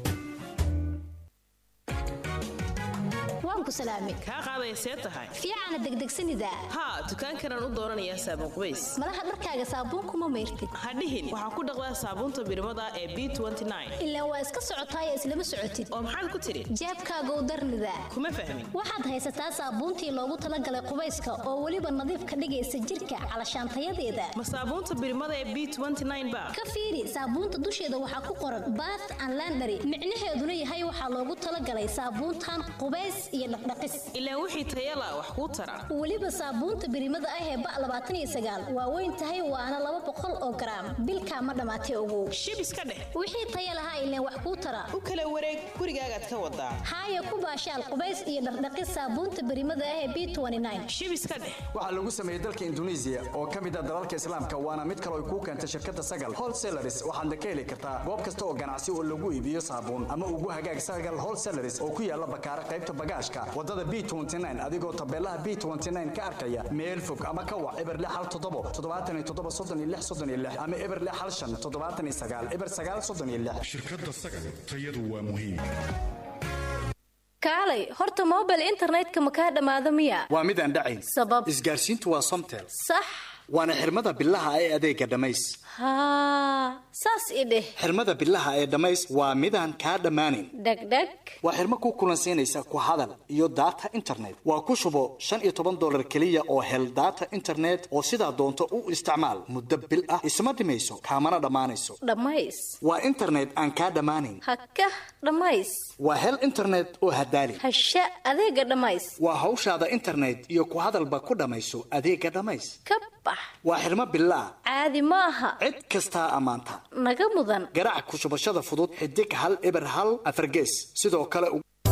Speaker 27: waan ku salaamay
Speaker 3: kaa qaadaya see tahay
Speaker 27: fiicana degdegsanida
Speaker 3: haa dukaankanaan u dooranayaa saabuun qubays
Speaker 27: malaha dharkaaga saabuunkuma mayrtid
Speaker 3: hadhihin waxaa ku dhaqdaa saabuunta birmada ee b
Speaker 27: ilaa waa iska socotaay islama socotid
Speaker 3: oo maxaad ku tidhi
Speaker 27: jeebkaagow darnida
Speaker 3: kuma fahmin
Speaker 27: waxaad haysataa saabuuntii loogu talagalay qubayska oo weliba nadiif ka dhigaysa jirka calashaantayadeeda
Speaker 3: ma saabuunta birmada ee b ba
Speaker 27: ka fiiri saabuunta dusheeda waxaa ku qoran bath and landary micnaheeduna yahay waxaa loogu talagalay saabuuntan qubays iyo dhaqdhaqis
Speaker 3: ilaa wixii tayala wax kuu tara
Speaker 27: weliba saabuunta birimada ah ee ba labaatan iyo sagaal waa weyn tahay waana laba boqol oo garaam bilkaa ma dhammaatay ogow
Speaker 3: shib iska dheh
Speaker 27: wixii taya lahaa ileen wax kuu tara
Speaker 3: u kala wareeg gurigaagaad ka wadaa
Speaker 27: haaya ku baashaal qubays iyo dhaqdhaqis saabuunta birimada ah ee b
Speaker 3: shib iska dheh
Speaker 13: waxaa lagu sameeyey dalka induneisiya oo ka mid ah dalalka islaamka waana mid kale ay kuu keentay shirkadda sagal wholesalaris waxaadna ka heli kartaa goob kasta oo ganacsi oo lagu iibiyo saabuun ama ugu hagaag sagal wholesalaris oo ku yaala bakaara qaybta bagaashka wadada b adigoo tabeelaha b ka arkaya meel fog ama ka wac eber hal toddobo toddobaatan iyo toddoba soddon iyo lix soddon iyo lix ama eber hal shan toddobaatan iyo sagaal eber sagaal soddon iyo lix
Speaker 5: shirkadda sagal tayadu waa muhiim
Speaker 24: kaalay horta mobile internetka ma kaa dhammaado miya
Speaker 13: waa mid aan dhacayn
Speaker 24: sabab
Speaker 13: isgaarsiintu waa somtel
Speaker 24: sax
Speaker 13: waana xirmada bilaha ee adeega dhammays
Speaker 24: haa saas i dheh
Speaker 13: xirmada bilaha ee dhammays waa midaan kaa dhammaanin
Speaker 24: dhegdheg
Speaker 13: waa xirmo ku kulansiinaysa ku hadal iyo data internet waa ku shubo shan iyo toban dollar keliya oo hel data internet oo sidaa doonto u isticmaal muddo bil ah isma dhimayso kaamana dhammaanayso
Speaker 24: dhammays
Speaker 13: waa internet aan kaa dhammaanin
Speaker 24: hakah dhammays
Speaker 13: waa hel internet oo hadaali
Speaker 24: hasha adeega dhammays
Speaker 13: waa hawshaada internet iyo ku hadalba ku dhammayso adeega dhammays
Speaker 24: ka bax
Speaker 13: waa xirmo bilaa
Speaker 24: caadi ma aha
Speaker 13: cid kastaa ammaanta
Speaker 24: naga mudan
Speaker 13: garaac ku shubashada fudud xidig hal eber hal afargees sidoo kale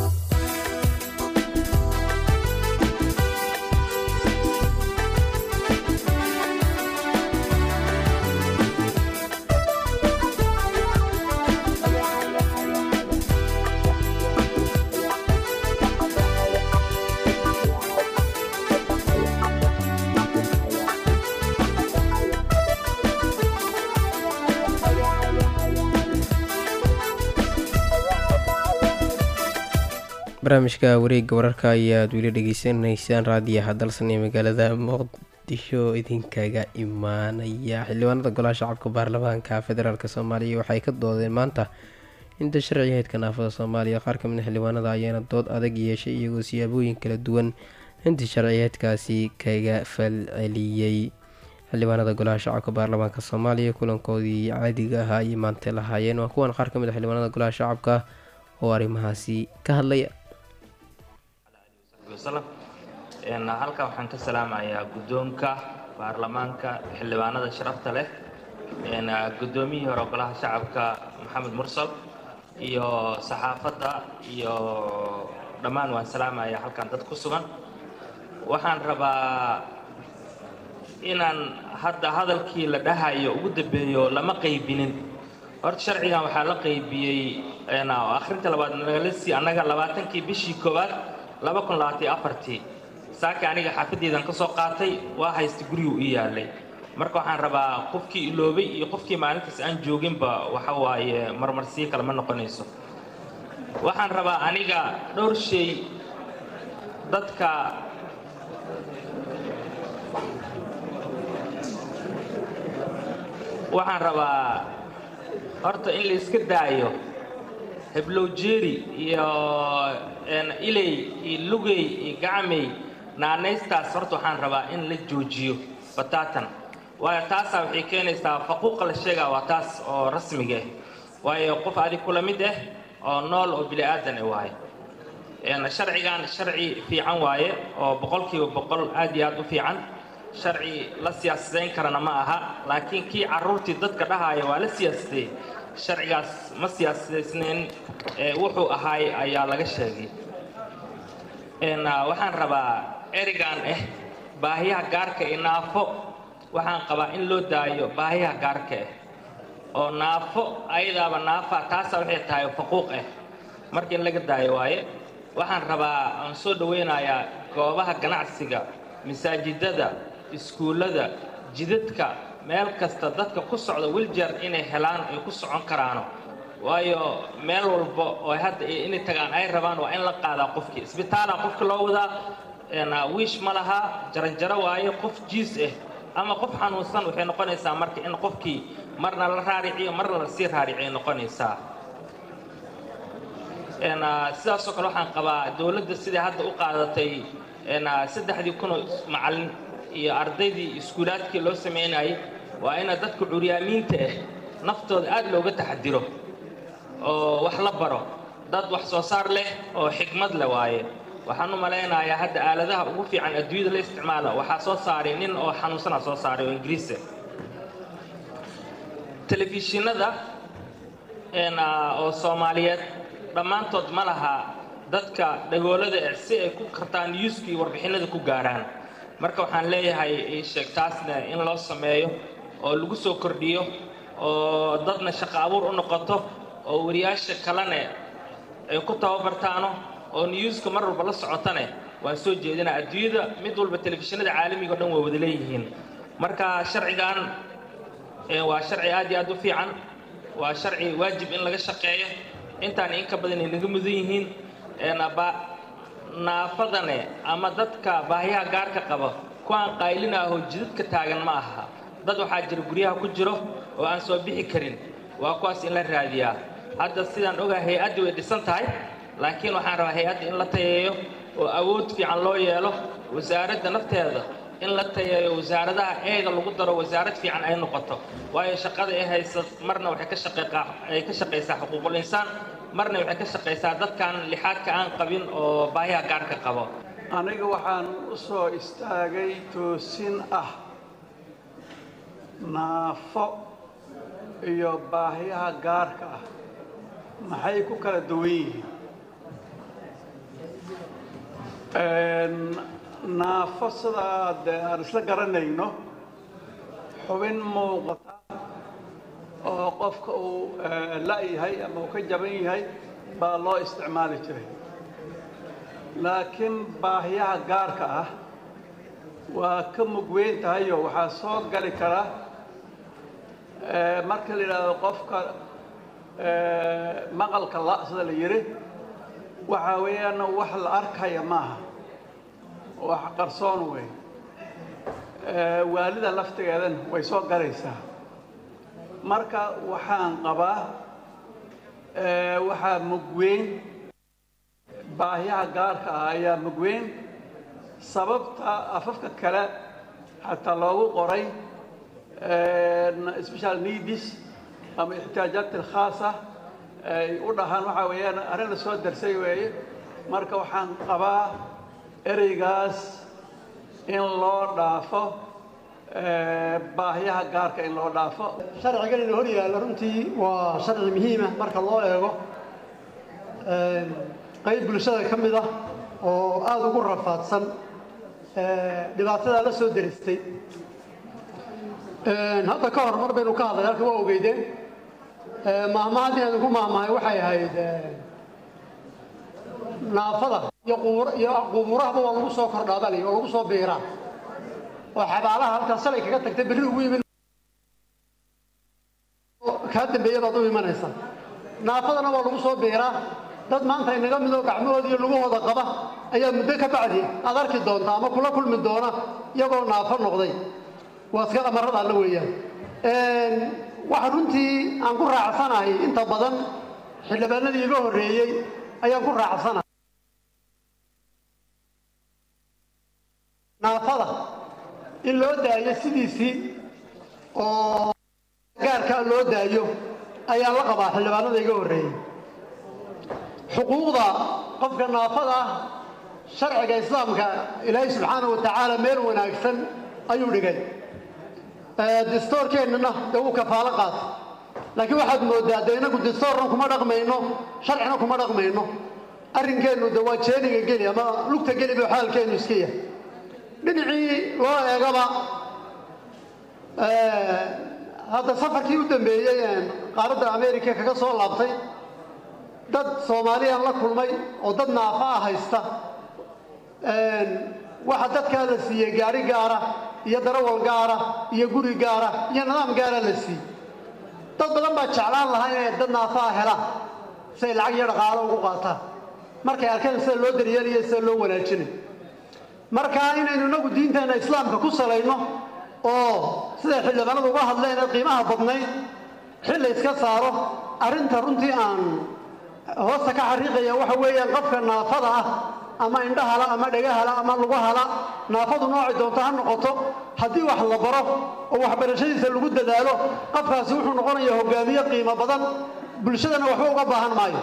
Speaker 6: barnaamijka wareegga wararka ayaad weli dhegeysanaysaan raadiyaha dalsan ee magaalada muqdisho idinkaga imaanaya xildhibaanada golaha shacabka baarlamaanka federaalk soomaaliya waxay ka doodeen maanta inta sharciga heydka naafada soomaaliya qaar kamid a xildhibaanada ayaana dood adag yeeshay iyagoo siyaabooyin kala duwan intii sharciyeedkaasi kaga falceliyey xildhibaanada golaha shacabka baarlamaanka soomaaliya kulankoodii caadiga ahaa ayay maanta lahaayeen waa kuwan qaar kamid a xildhibaanada golaha shacabka oo arrimahaasi ka hadlaya
Speaker 7: halkan waxaan ka salaamayaa guddoonka baarlamaanka xildhibaanada sharafta leh guddoomiyihii hore golaha shacabka maxamed mursal iyo saxaafadda iyo dhammaan waan salaamayaa halkan dad ku sugan waxaan rabaa inaan hadda hadalkii la dhahayo ugu dambeeyo lama qaybinin horta sharcigan waxaa la qaybiyey akhrinta labaad nagala sii annaga labaatankii bishii koowaad laba kun labaatan iyo afartii saaka aniga xaafaddeedan ka soo qaatay waa haysta gurigu ii yaalay marka waxaan rabaa qofkii iloobay iyo qofkii maalintaas aan jooginba waxa waaye marmarsiyo kale ma noqonayso waxaan rabaa aniga dhowr shay dadka waxaan rabaa horta in la iska daayo heblowjeeri iyo iley iyo lugey iyo gacmey naanaystaas horta waxaan rabaa in la joojiyo bataatan waayo taasaa waxay keenaysaa faquuqa la sheegaa waa taas oo rasmiga ah waayo qof adig kula mid ah oo nool oo bini aadan ah waaye sharcigan sharci fiican waaye oo boqolkiiba boqol aad iyo aad u fiican sharci la siyaasadayn karana ma aha laakiin kii carruurtii dadka dhahaya waa la siyaasadey sharcigaas ma siyaasadaysnayn ee wuxuu ahaay ayaa laga sheegay Een, ah, waxaan rabaa erigan ah baahiyaha gaarka ee naafo waxaan qabaa in loo daayo baahiyaha gaarka ah oo naafo ayadaaba naafa taasa waxay tahay faquuq ah marka in laga daayo waaye waxaan rabaa aan soo dhawaynayaa goobaha ganacsiga masaajidada iskuullada jidadka meel kasta dadka ku socda wiljar inay helaan ay ku socon karaano waayo meel walba oo hadda ay- inay tagaan ay rabaan waa in la qaadaa qofkii isbitaala qofka loo wadaa een, ah, wiish ma laha jaranjaro waaye qof jiis ah ama qof xanuunsan waxay noqonaysaa marka in qofkii marna la raariciyo marna la sii raariciyo noqonaysaa Een, ah, sidaasoo kale waxaan qabaa dowladda sidai hadda u qaadatay een, ah, saddexdii kun oo macallin iyo ardaydii iskuulaadkii loo samaynayay waa ina dadka curyaamiinta ah naftooda aad looga taxadiro oo wax la baro dad wax soo saar leh oo xikmad leh waaye waxaan u malaynayaa hadda aaladaha ugu fiican adduunyada la isticmaala waxaa soo saaray nin oo xanuunsana soo saaray oo ingiriisa telefishinada een, ah, oo soomaaliyeed dhammaantood ma laha dadka dhagoolada eh si ay ku kartaan newska iyo warbixinada ku gaaraan marka waxaan leeyahay ii sheeg taasna in loo sameeyo oo lagu soo kordhiyo oo dadna shaqo abuur u noqoto oo wariyaasha kalene ay ku tababartaano oo newska mar walba la socotane waan soo jeedinaa adduunyada mid walba telefishinada caalamiga o dhan way wada leeyihiin marka sharcigan ee, waa sharci aad iyo aad u fiican waa sharci waajib in laga shaqeeyo intaan in ka badan ay naga mudan yihiin een, ba- naafadane ama dadka baahiyaha gaarka qaba kuwaan qaylin ahoo jidadka taagan ma aha dad waxaa jira guryaha ku jiro oo aan soo bixi karin waa kuwaas in la raadiyaa hadda sidaan ogaa hay-addii way dhisan tahay laakiin waxaan rabaa hay-adda in la tayeeyo oo awood fiican loo yeelo wasaaradda nafteeda in la tayeeyo wasaaradaha eega lagu daro wasaarad fiican ay noqoto waayo shaqada ay haysa marna waxay ka shaqeeqaa ay ka shaqaysaa xuquuqul insaan marna waxay ka shaqaysaa dadkan lixaadka aan qabin oo baahiyaha gaarka qabo
Speaker 8: aniga waxaan u soo istaagay toosin ah naafo iyo baahiyaha gaarka ah maxay ku kala duwan yihiin Een, naafo sidaa dee aan isla garanayno xubin muuqata oo qofka uu eh, la-yahay ama uu ka jaban yahay baa loo isticmaali jiray laakiin baahiyaha gaarka ah waa ka mugweyn tahayoo waxaa soo gali kara eh, marka la yidhaahdo qofka eh, maqalka la sida la yidhi waxaa weeyaan wax la arkaya maaha wax qarsoon wey Eh, waalida laftigeedan way soo galaysaa marka waxaan qabaa eh, waxaa mugweyn baahiyaha gaarka ah ayaa mugweyn sababta afafka kale xataa loogu qoray special needs ama ixtiyaajaat alkhaasa ay u dhahaan waxaa weeyaan arrin la soo darsay weeye marka waxaan qabaa ereygaas in loo dhaafo eh, baahiyaha gaarka in loo dhaafo
Speaker 9: sharcigan ina hor yaalla runtii waa sharci muhiima marka loo eego Een, qayb bulshada ka mid ah oo aada ugu rafaadsan ee, dhibaatadaa la soo deristay Een, hadda ka hor mar baynu ka hadlay halka waa ogeydeen Ee, maahmaahad inaan ku maahmahay waxay ahayd ee, naafada iyo qubuur- iyo qubuurahaba waa lagu soo kordhaabali oo lagu soo biiraa oo xabaalaha halkaas shalay kaga tagtay berri ugu yimid kaa dambeeya baad u imanaysaa naafadana waa lagu soo biiraa dad maanta inaga midoo gacmahooda iyo lugahooda qaba ayaa muddo ka bacdi aad arki doonta ama kula kulmi doona iyagoo naafo noqday waa iska amarada alla weeyaan Een, waxa runtii aan ku raacsanahay inta badan xildhibaanadii iga horreeyey ayaan ku raacsanahay naafada in loo daayo sidiisii oo gaarkaa loo daayo ayaa la qabaa xildhibaanada iga horreeyey xuquuqda qofka naafada ah sharciga islaamka ilaahay subxaana wa tacaala meel wanaagsan ayuu dhigay distoorkeennana dee wuu kafaalo qaatay laakiin waxaad mooddaa dee inagu distoorna kuma dhaqmayno sharcina kuma dhaqmayno arrinkeennu de waa jeeniga geli ama lugta geli buu xaalkeennu iska yahay dhinacii loo eegaba hadda safarkii u dambeeyey qaaradda america kaga soo laabtay dad soomaaliyaan la kulmay oo dad naafa ah haysta waxa dadkaa la siiyey gaari gaara iyo darawal gaara iyo guri gaara iyo nidaam gaara la siiyey dad badan baa jeclaan lahaa inay dad naafaa helaan si ay lacag iyo dhaqaalo ugu qaataan markay arkeen sida loo daryeelayo sida loo wanaajinayo marka inaynu inagu diinteenna islaamka ku salayno oo siday xildhibaanadu uga hadleen ee qiimaha badnayd xilla iska saaro arrinta runtii aan hoosta ka xariiqaya waxa weeyaan qofka naafada ah ama indhahala ama dhagahala ama lugahala naafadu noocay doonto ha noqoto haddii wax la baro oo waxbarashadiisa lagu dadaalo qofkaasi wuxuu noqonayaa hogaamiye qiimo badan bulshadana waxba uga baahan maayo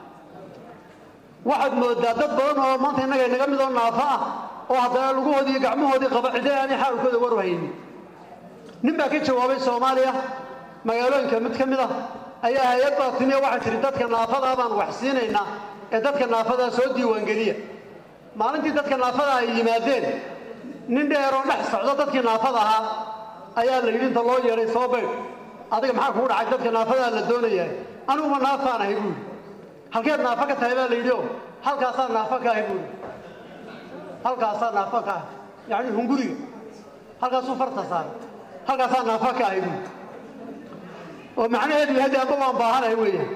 Speaker 9: waxaad moodaa dad badan oo maanta innaga inaga mid oo naafo ah oo haddana lugahoodii iyo gacmahoodii qaba cidee aanay xaalkooda war haynin nin baa ka jawaabay soomaaliya magaalooyinka mid ka mid ah ayaa hay-ad baa timi oo waxay tihi dadka naafadaa baan wax siinaynaa ee dadka naafadaa soo diiwaangeliya maalintii dadka naafada ay yimaadeen nin dheeroo dhex socdo dadkii naafada ahaa ayaa la yidhi inta loo yeedhay soo baydh adiga maxaa kugu dhacay dadka naafadaa la doonayaa aniguma naafaan ahay buuri halkeed naafo ka tahay baa la yidhi oo halkaasaa naafo ka ahay buuri halkaasaa naafo ka ah yacni hunguriga halkaasuu farta saaray halkaasaa naafo ka ahay buuri oo macnaheedu yahay dee amba waan baahanahay weeyaan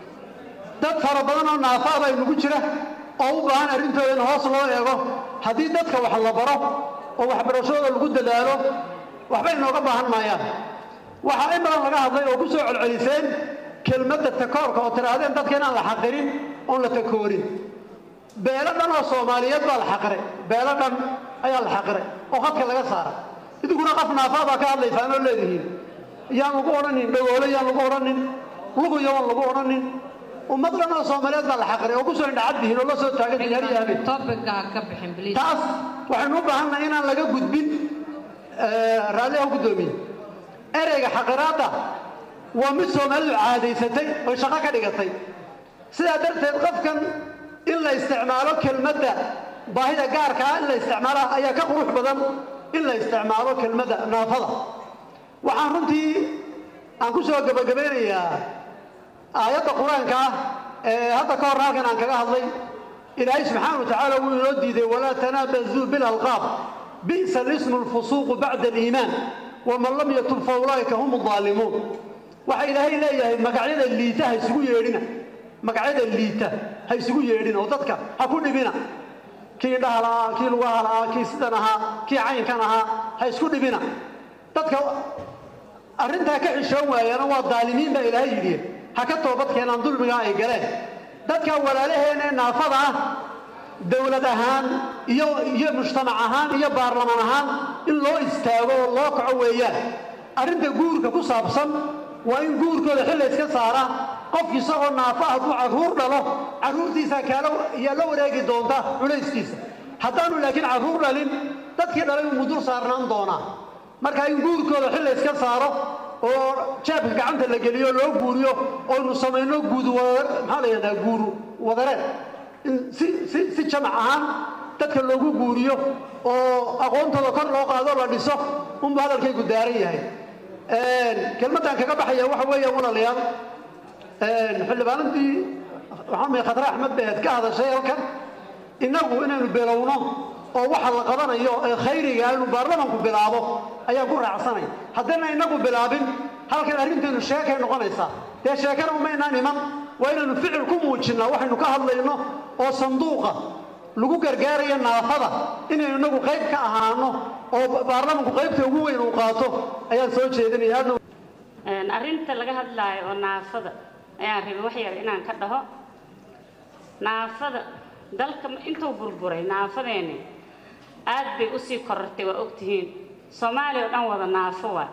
Speaker 9: dad fara badan oo naafaa baa inugu jira oo u baahan arrintooda in hoos loo eego haddii dadka wax la baro oo waxbarashadooda lagu dadaalo waxba inooga baahan maayaan waxaa in badan laga hadlay oo ku soo celceliseen kelmadda takoorka oo tidhaahdeen dadka inaan la xaqirin oon la takoorin beelo dhan oo soomaaliyeed baa la xaqiray beelo dhan ayaa la xaqiray oo khadka laga saara idinkuna qof naafaa baa ka hadlaysaan oo leedihiin yaan lagu odhanin dhagoole yaan lagu odhanin lugu yaan lagu odhanin ummad dhan oo soomaaliyeed baa la xaqiray oo kusoo indhacaddihiin oo la soo taagan yihiin har iyo habeen taas waxaynu u baahannahay inaan laga gudbin raalliha guddoomiye ereyga xaqiraadda waa mid soomaalidu caadaysatay oy shaqo ka dhigatay sidaa darteed qofkan in la isticmaalo kelmadda baahida gaarka ah in la isticmaala ayaa ka qurux badan in la isticmaalo kelmadda naafada waxaan runtii aan ku soo gabagabaynayaa aayadda qur-aanka ah ee hadda ka hor halkan aan kaga hadlay ilaahay subxaana wa tacaala wuu inoo diiday walaa tanaabazuu bilalqaab bi'sa lismu lfusuuqu bacda aliimaan waman lam yatub fa ulaa'ika hum aldaalimuun waxa ilaahay leeyahay magacyada liita ha isugu yeedhina magacyada liita ha isugu yeedhina oo dadka ha ku dhibina kii indhaha la'aa kii lugaha la'aa kii sidan ahaa kii caynkan ahaa ha isku dhibina dadka arrintaa ka xishoon waayana waa daalimiin baa ilaahay yidhi ha ka toobad keenaan dulmigaa ay galeen dadka walaalaheenee naafada ah dowlad ahaan iyo iyo mujtamac ahaan iyo baarlamaan ahaan in loo istaago oo loo kaco weeyaan arrinta guurka ku saabsan waa in guurkooda xilla iska saara qofki isagoo naafo hadduu carruur dhalo carruurtiisaa kaala yaa la wareegi doonta culayskiisa haddaanu laakiin carruur dhalin dadkii dhalay uu mudur saarnaan doonaa marka in guurkooda xilla iska saaro oo jeebka gacanta la geliyo loo guuriyo oynu samayno guud maxaa la yidhahdaa guuru wadareed in si si si jamac ahaan dadka loogu guuriyo oo aqoontooda kor loo qaado la dhiso unba hadalkaygu daaran yahay kelmaddan kaga baxaya waxa weeyaan walaalayaal xildhibaanadii waxaa maya khadre axmed beed ka hadashay halkan innagu inaynu bilowno oo waxa la qabanayo ee khayriga inuu baarlamanku bilaabo ayaa ku raacsanay haddayna inagu bilaabin halkan arrinteenu sheekay noqonaysaa dee sheekana umaynaan iman waa inaynu ficil ku muujinnaa waxaynu ka hadlayno oo sanduuqa lagu gargaarayo naafada inaynu inagu qayb ka ahaano oo baarlamanku qaybta ugu weyn uu qaato ayaan soo jeedinaya aadna
Speaker 10: arrinta laga hadlaayo oo naafada ayaan rabay wax yar inaan ka dhaho naafada dalka intuu burburay naafadeeni aad bay usii korortay waa ogtihiin soomaaliya oo dhan wada naafo waa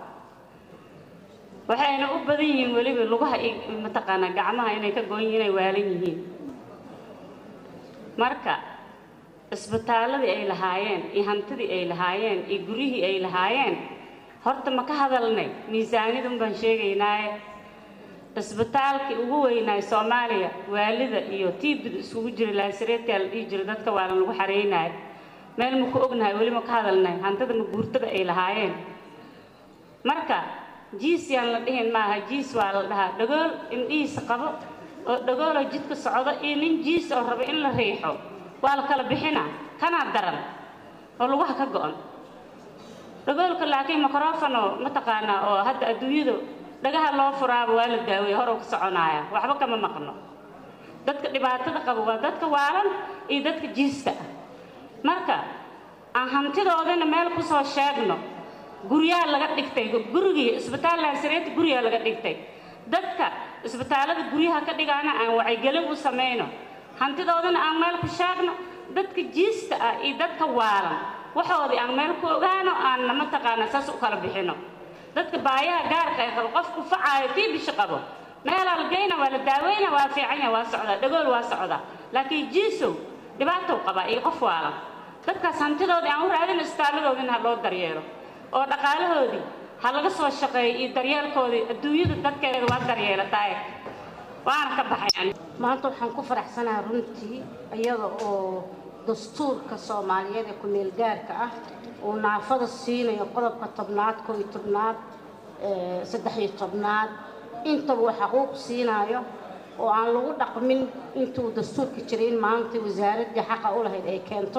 Speaker 10: waxayna u badan yihiin weliba lugaha mataqaanaa gacmaha inay ka goon yihiin inay waalan yihiin marka isbitaaladii ay lahaayeen iyo hantidii ay lahaayeen iyo guryihii ay lahaayeen horta ma ka hadalnay miisaaniyadun baan sheegaynaaye isbitaalkii ugu weynaay soomaaliya waalida iyo tiibida isugu jira laasireedkaa la dhihi jira dadka waalan lagu xareynayo meel ma ku ognahay weli ma ka hadalnay hantida ma guurtada ay lahaayeen marka jiis yaan la dhihin maaha jiis waa la dhahaa dhagool indhihiisa qabo oo dhagooloo jidka socdo iyo nin jiis oo raba in la riixo waa la kala bixina kanaa daran oo lugaha ka go-an dhagoolka laakiin microfono mataqaanaa oo hadda adduunyadu dhagaha loo furaaba waa la daaweeye horow ka soconaaya waxba kama maqno dadka dhibaatada qaba waa dadka waalan iyo dadka jiista ah marka aan hantidoodana meel kusoo sheegno guryaa laga dhigtay gurigii isbitaal laasireeta guryaa laga dhigtay dadka isbitaalada guryaha ka dhigaana aan wacyigelin u samayno hantidoodana aan meel ku sheegno dadka jiista ah iyo dadka waalan waxoodii aan meel ku ogaano aanna mataqaana saas u kala bixino dadka baayaha gaarka ay qabo qofku facaayo tii bisho qabo meelaa la geyna waa la daaweyna waa fiicanya waa socdaa dhagool waa socdaa laakiin jiisow dhibaatow qabaa iyo qof waalan dadkaas hantidoodii aan u raadin isbitaaladoodina ha loo daryeelo oo dhaqaalahoodii ha laga soo shaqeeyo iyo daryeelkoodii adduunyada dadkeeda waa daryeelataaye waana ka baxay
Speaker 11: maanta waxaan ku faraxsanahay runtii iyada oo dastuurka soomaaliyeed ee ku-meel gaarka ah uu naafada siinayo qodobka tobnaad koo iyo tobnaad saddex iyo tobnaad intaba uu xaquuq siinayo oo aan lagu dhaqmin intuu dastuurka jiray in maanta wasaaraddii xaqa u lahayd ay keento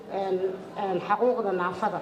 Speaker 11: xaquuqda naafada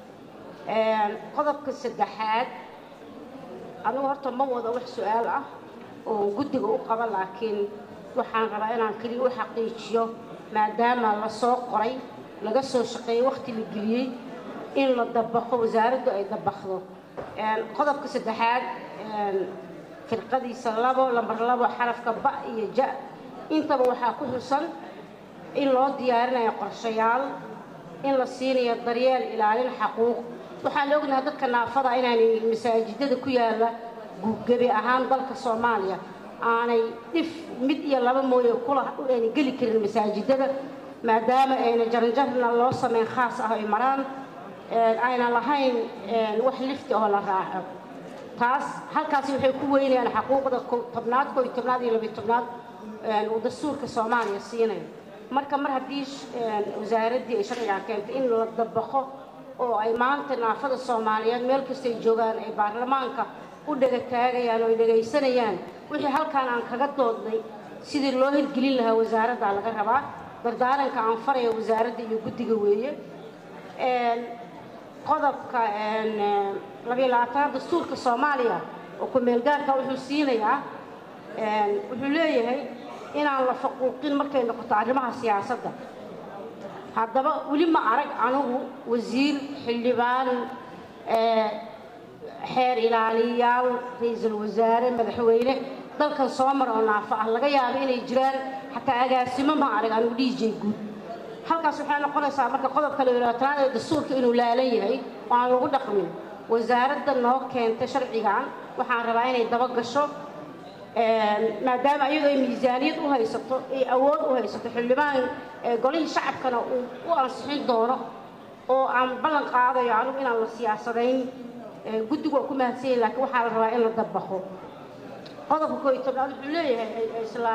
Speaker 11: qodobka saddexaad anigu horta ma wada wax su-aal ah oo guddiga u qaba laakiin waxaan rabaa inaan keliya u xaqiijiyo maadaama la soo qoray laga soo shaqeeyey wakhti la geliyey in la dabaqo wasaaraddu ay dabaqdo qodobka saddexaad firqadiisa labo lambar labo xarafka ba iyo ja intaba waxaa ku xusan in loo diyaarinayo qorshayaal in la siinayo daryeel ilaalin xaquuq waxaan ognahay dadka naafada inaanay masaajidada ku yaalla gebi ahaan dalka soomaaliya aanay dhif mid iyo laba mooye kula ayna geli karin masaajidada maadaama ayna jaranjarna loo sameyn khaas ah ay maraan ayna lahayn wax lifti oo la raaco taas halkaasi waxay ku weynayaan xaquuqda tobnaad koo iyo tobnaad iyo labiyo tobnaad uu dastuurka soomaaliya siinayo marka mar haddii wasaaraddii ay sharcigaa keentay in la dabaqo oo ay maanta naafada soomaaliyeed meel kastay joogaan ay baarlamaanka u dhega taagayaan oo ay dhegaysanayaan wixii halkaan aan kaga doodnay sidii loo hirgelin lahaa wasaaraddaa laga rabaa dardaaranka aan faraya wasaaradda iyo guddiga weeye qodobka labiyo labaatanaad dastuurka soomaaliya oo ku-meelgaarka wuxuu siinayaa wuxuu leeyahay inaan la faquuqin markay noqoto arrimaha siyaasadda haddaba weli ma arag anigu wasiir xildhibaan xeer ilaaliyayaal ra-iisul wasaare madaxweyne dalkan soo mara oo naafo ah laga yaabo inay jiraan xataa agaasimo ma arag anigu dhiijay guud halkaas waxay noqonaysaa marka qodobka labaatanaad ee dastuurka inuu laalan yahay oo aan lagu dhaqmin wasaaradda noo keentay sharcigan waxaan rabaa inay daba gasho maadaama iyadoo ay miisaaniyad u haysato ay awood u haysato xildhibaan golihii shacabkana uu u ansixin doono oo aan ballan qaadayo anigu inaan la siyaasadayn guddigu waa ku mahadsan yahin laakiin waxaa la rabaa in la dabaqo qodobka koo iyo tobnaad wuxuu leeyahay isla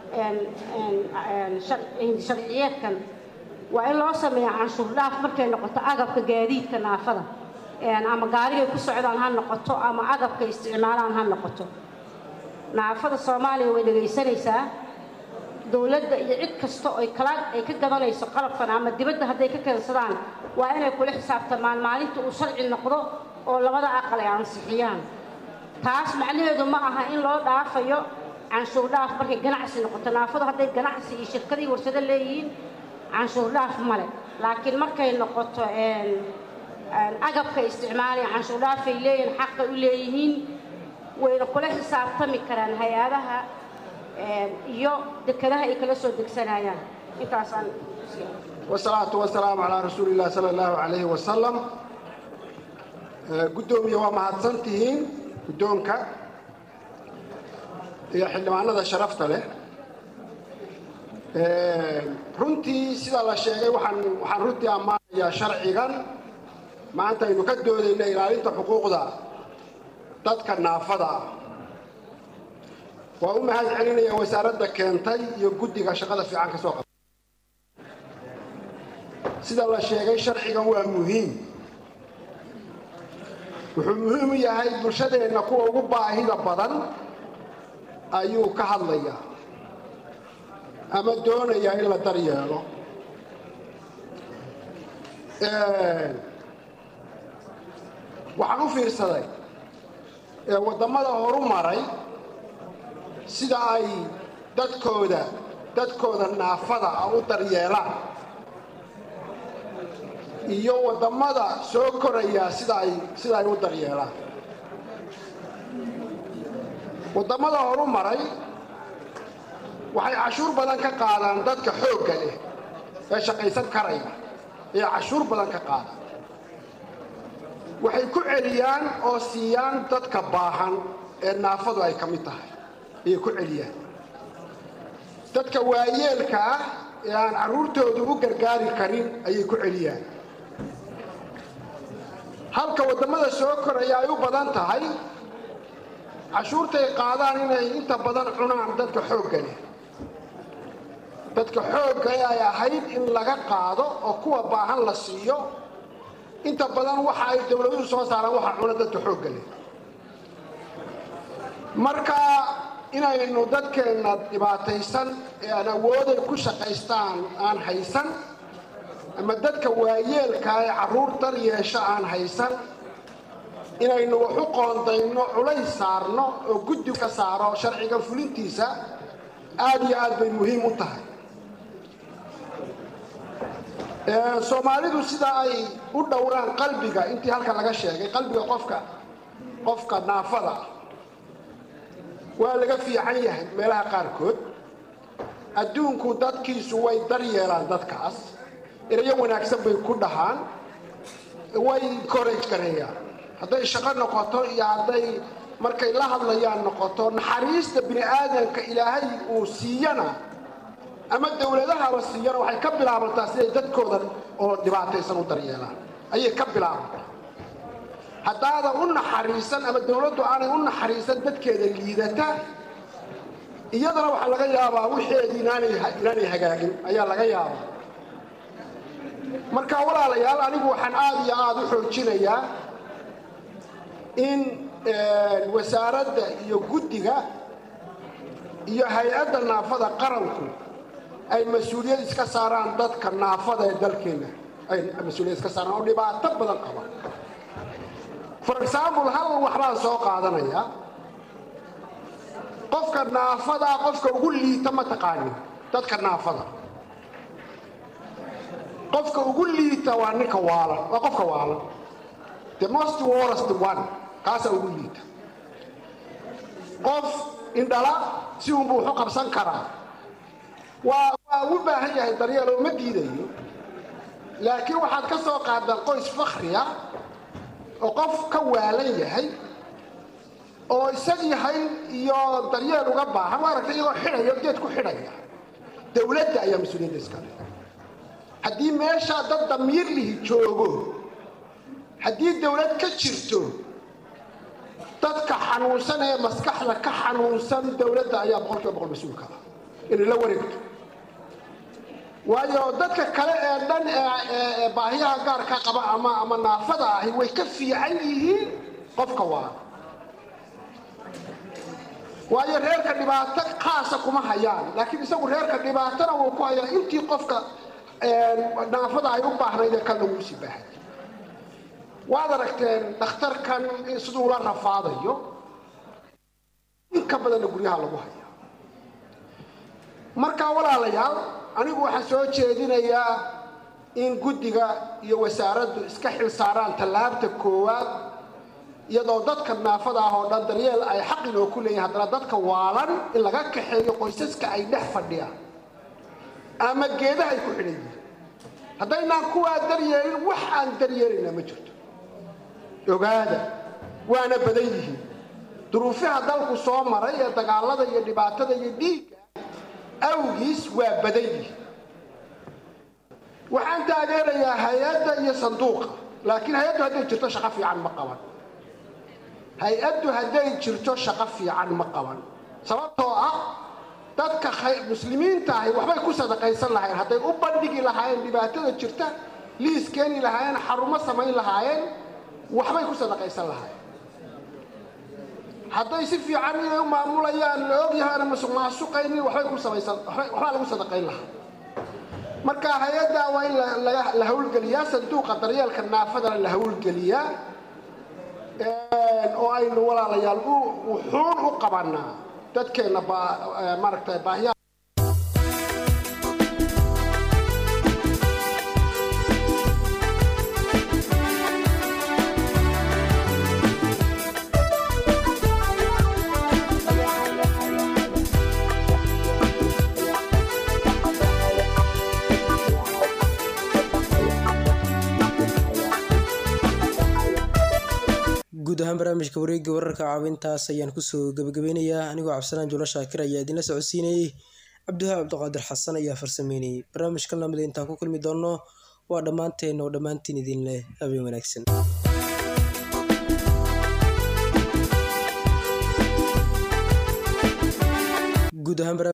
Speaker 11: sharciyeedkan waa in loo sameeya canshuur dhaaf markay noqoto agabka gaadiidka naafada ama gaarigay ku socdaan ha noqoto ama agabka isticmaalaan ha noqoto naafada soomaaliya way dhegaysanaysaa dowladda iyo cid kasta oy kala ay ka gadanayso qalabkan ama dibadda hadday ka keensadaan waa inay kula xisaabtamaan maalinta uu sharci noqdo oo labada aqal ay ansixiyaan taas macnaheedu ma aha in loo dhaafayo canshuur dhaaf markay ganacsi noqoto naafadu hadday ganacsi iyo shirkadii warsado leeyihiin canshuur dhaaf male laakiin markay noqoto agabka isticmaalaya canshuur dhaafay leeyihiin xaqay u leeyihiin wayna kula xisaabtami karaan hay-adaha iyo dekadaha ay kala soo degsanayaan intaasaan
Speaker 12: والصلاة والسلام على رسول الله صلى الله عليه وسلم قدومي وما هدسنتهين قدومك يا حلمانة شرفت له runtii sida la sheegay waxaan waxaan runtii ammaanayaa sharcigan maanta aynu ka doodayna ilaalinta xuquuqda dadka naafada ah waa u mahad celinaya wasaaradda keentay iyo guddiga shaqada fiican ka soo qabtay sida la sheegay sharcigan waa muhiim wuxuu muhiim u yahay bulshadeenna kuwa ugu baahida badan ayuu ka hadlayaa ama doonayaa in la daryeelo waxaan u fiirsaday waddamada horu maray sida ay dadkooda dadkooda naafada ah u daryeelaan iyo waddamada soo koraya sida ay sida ay u daryeelaan waddamada horu maray waxay cashuur badan ka qaadaan dadka xoogga leh ee shaqaysan karaya ee cashuur badan ka qaadaan waxay ku celiyaan oo siiyaan dadka baahan ee naafadu ay ka mid tahay ayay ku celiyaan dadka waayeelka ah ee aan carruurtoodu u gargaari karin ayay ku celiyaan halka waddamada soo koraya ay u badan tahay cashuurtay qaadaan inay inta badan cunaan dadka xoogga leh dadka xoogga ee ay ahayd in laga qaado oo kuwa baahan la siiyo inta badan waxa ay dowladuhu soo saaraan waxa cuna dadka xoogga leh marka inaynu dadkeenna dhibaataysan ee aan awooday ku shaqaystaan aan haysan ama dadka waayeelka ee carruur dar yeesha aan haysan inaynu wax u qoondayno culays saarno oo guddi ka saaro sharciga fulintiisa aad iyo aad bay muhiim u tahay soomaalidu sida ay u dhowraan qalbiga intii halkan laga sheegay qalbiga qofka qofka naafada ah waa laga fiican yahay meelaha qaarkood adduunku dadkiisu way daryeelaan dadkaas erayo wanaagsan bay ku dhahaan way koraj gareeyaan hadday shaqo noqoto iyo hadday markay la hadlayaan noqoto naxariista bini aadanka ilaahay uu siiyana ama dowladahaba siiyana waxay ka bilaabantaa siday dadkoodan oo dhibaataysan u daryeelaan ayay ka bilaabantaa haddaadan u naxariisan ama dowladdu aanay u naxariisan dadkeeda liidata iyadana waxaa laga yaabaa wixeedii inaanay hagaagin ayaa laga yaabaa marka walaalayaal anigu waxaan aad iyo aad u xoojinayaa in wasaaradda iyo guddiga iyo hay-adda naafada qaranku ay mas-uuliyad iska saaraan dadka naafada ee dalkeenna ay mas-uuliyad iska saaraan oo dhibaato badan qaba for example hal waxbaan soo qaadanayaa qofka naafadaa qofka ugu liita ma taqaanin dadka naafada qofka ugu liita waa ninka waalan waa qofka waalan the most worst one kaasaa ugu liita qof indhala si unbuu waxu qabsan karaa waa waa u baahan yahay daryeel oo ma diidayo laakiin waxaad ka soo qaadaan qoys fakhriya oo qof ka waalan yahay oo isagii hayn iyo daryeel uga baahan waa aragtay iyagoo xidhaya geed ku xidhaya dowladda ayaa mas-uuliyadda iskale haddii meeshaa dad damiir lihi joogo haddii dowlad ka jirto dadka xanuunsan ee maskaxda ka xanuunsan dowladda ayaa boqol kiiba boqol mas-uulka ah inay la wareegto waayo dadka kale ee dhan ee baahiyaha gaarka qaba ama ama naafada ahi way ka fiican yihiin qofka waa waayo reerka dhibaato khaasa kuma hayaan laakiin isagu reerka dhibaatona wuu ku hayaa intii qofka naafada ay u baahnayd ee kalna wuu sii baahay waad aragteen dhakhtarkan siduu la rafaadayo inka badanna guryaha lagu haya markaa walaalayaal anigu waxaan soo jeedinayaa in guddiga iyo wasaaraddu iska xil saaraan tallaabta koowaad iyadoo dadka naafada ah oo dhan daryeel ay xaq inoo ku leeyihin haddana dadka waalan in laga kaxeeyo qoysaska ay dhex fadhiyaan ama geedaha ay ku xidhan yihiin haddaynaan kuwaa daryeelin wax aan daryeelayna ma jirto ogaada waana badan yihiin duruufaha dalku soo maray ee dagaalada iyo dhibaatada iyo dhiigga awgiis waa badan yihi waxaan taageerayaa hay-adda iyo sanduuqa laakiin hay-addu hadday jirto shaqo fiican ma qaban hay-addu hadday jirto shaqo fiican ma qaban sababtoo ah dadka muslimiinta ahi waxbay ku sadaqaysan lahayen hadday u bandhigi lahaayeen dhibaatada jirta liis keeni lahaayeen xarumo samayn lahaayeen waxbay ku sadaqaysan lahaayeen hadday si fiican inay u maamulayaan la ogyahaana masuq maasuqaynin waxbay ku samaysan waxbaa lagu sadaqayn lahaa marka hay-adda waa in la hawlgeliyaa sanduuqa daryeelka naafadana la hawlgeliyaa oo aynu walaalayaal wuxuun u qabanaa dadkeenna maaragtay baahiyaa
Speaker 6: guud ahaan barnaamijka wareegga wararka caawintaas ayaan kusoo gabagabeynayaa anigoo cabdisalaan juulo shaakir ayaa idinla socodsiinayey cabdiwahaab cabdiqaadir xasan ayaa farsameynayey barnaamijkan lamida intaan ku kulmi doonno waa dhammaanteen oo dhammaantiin idin leh habeen wanaagsan guud ahaan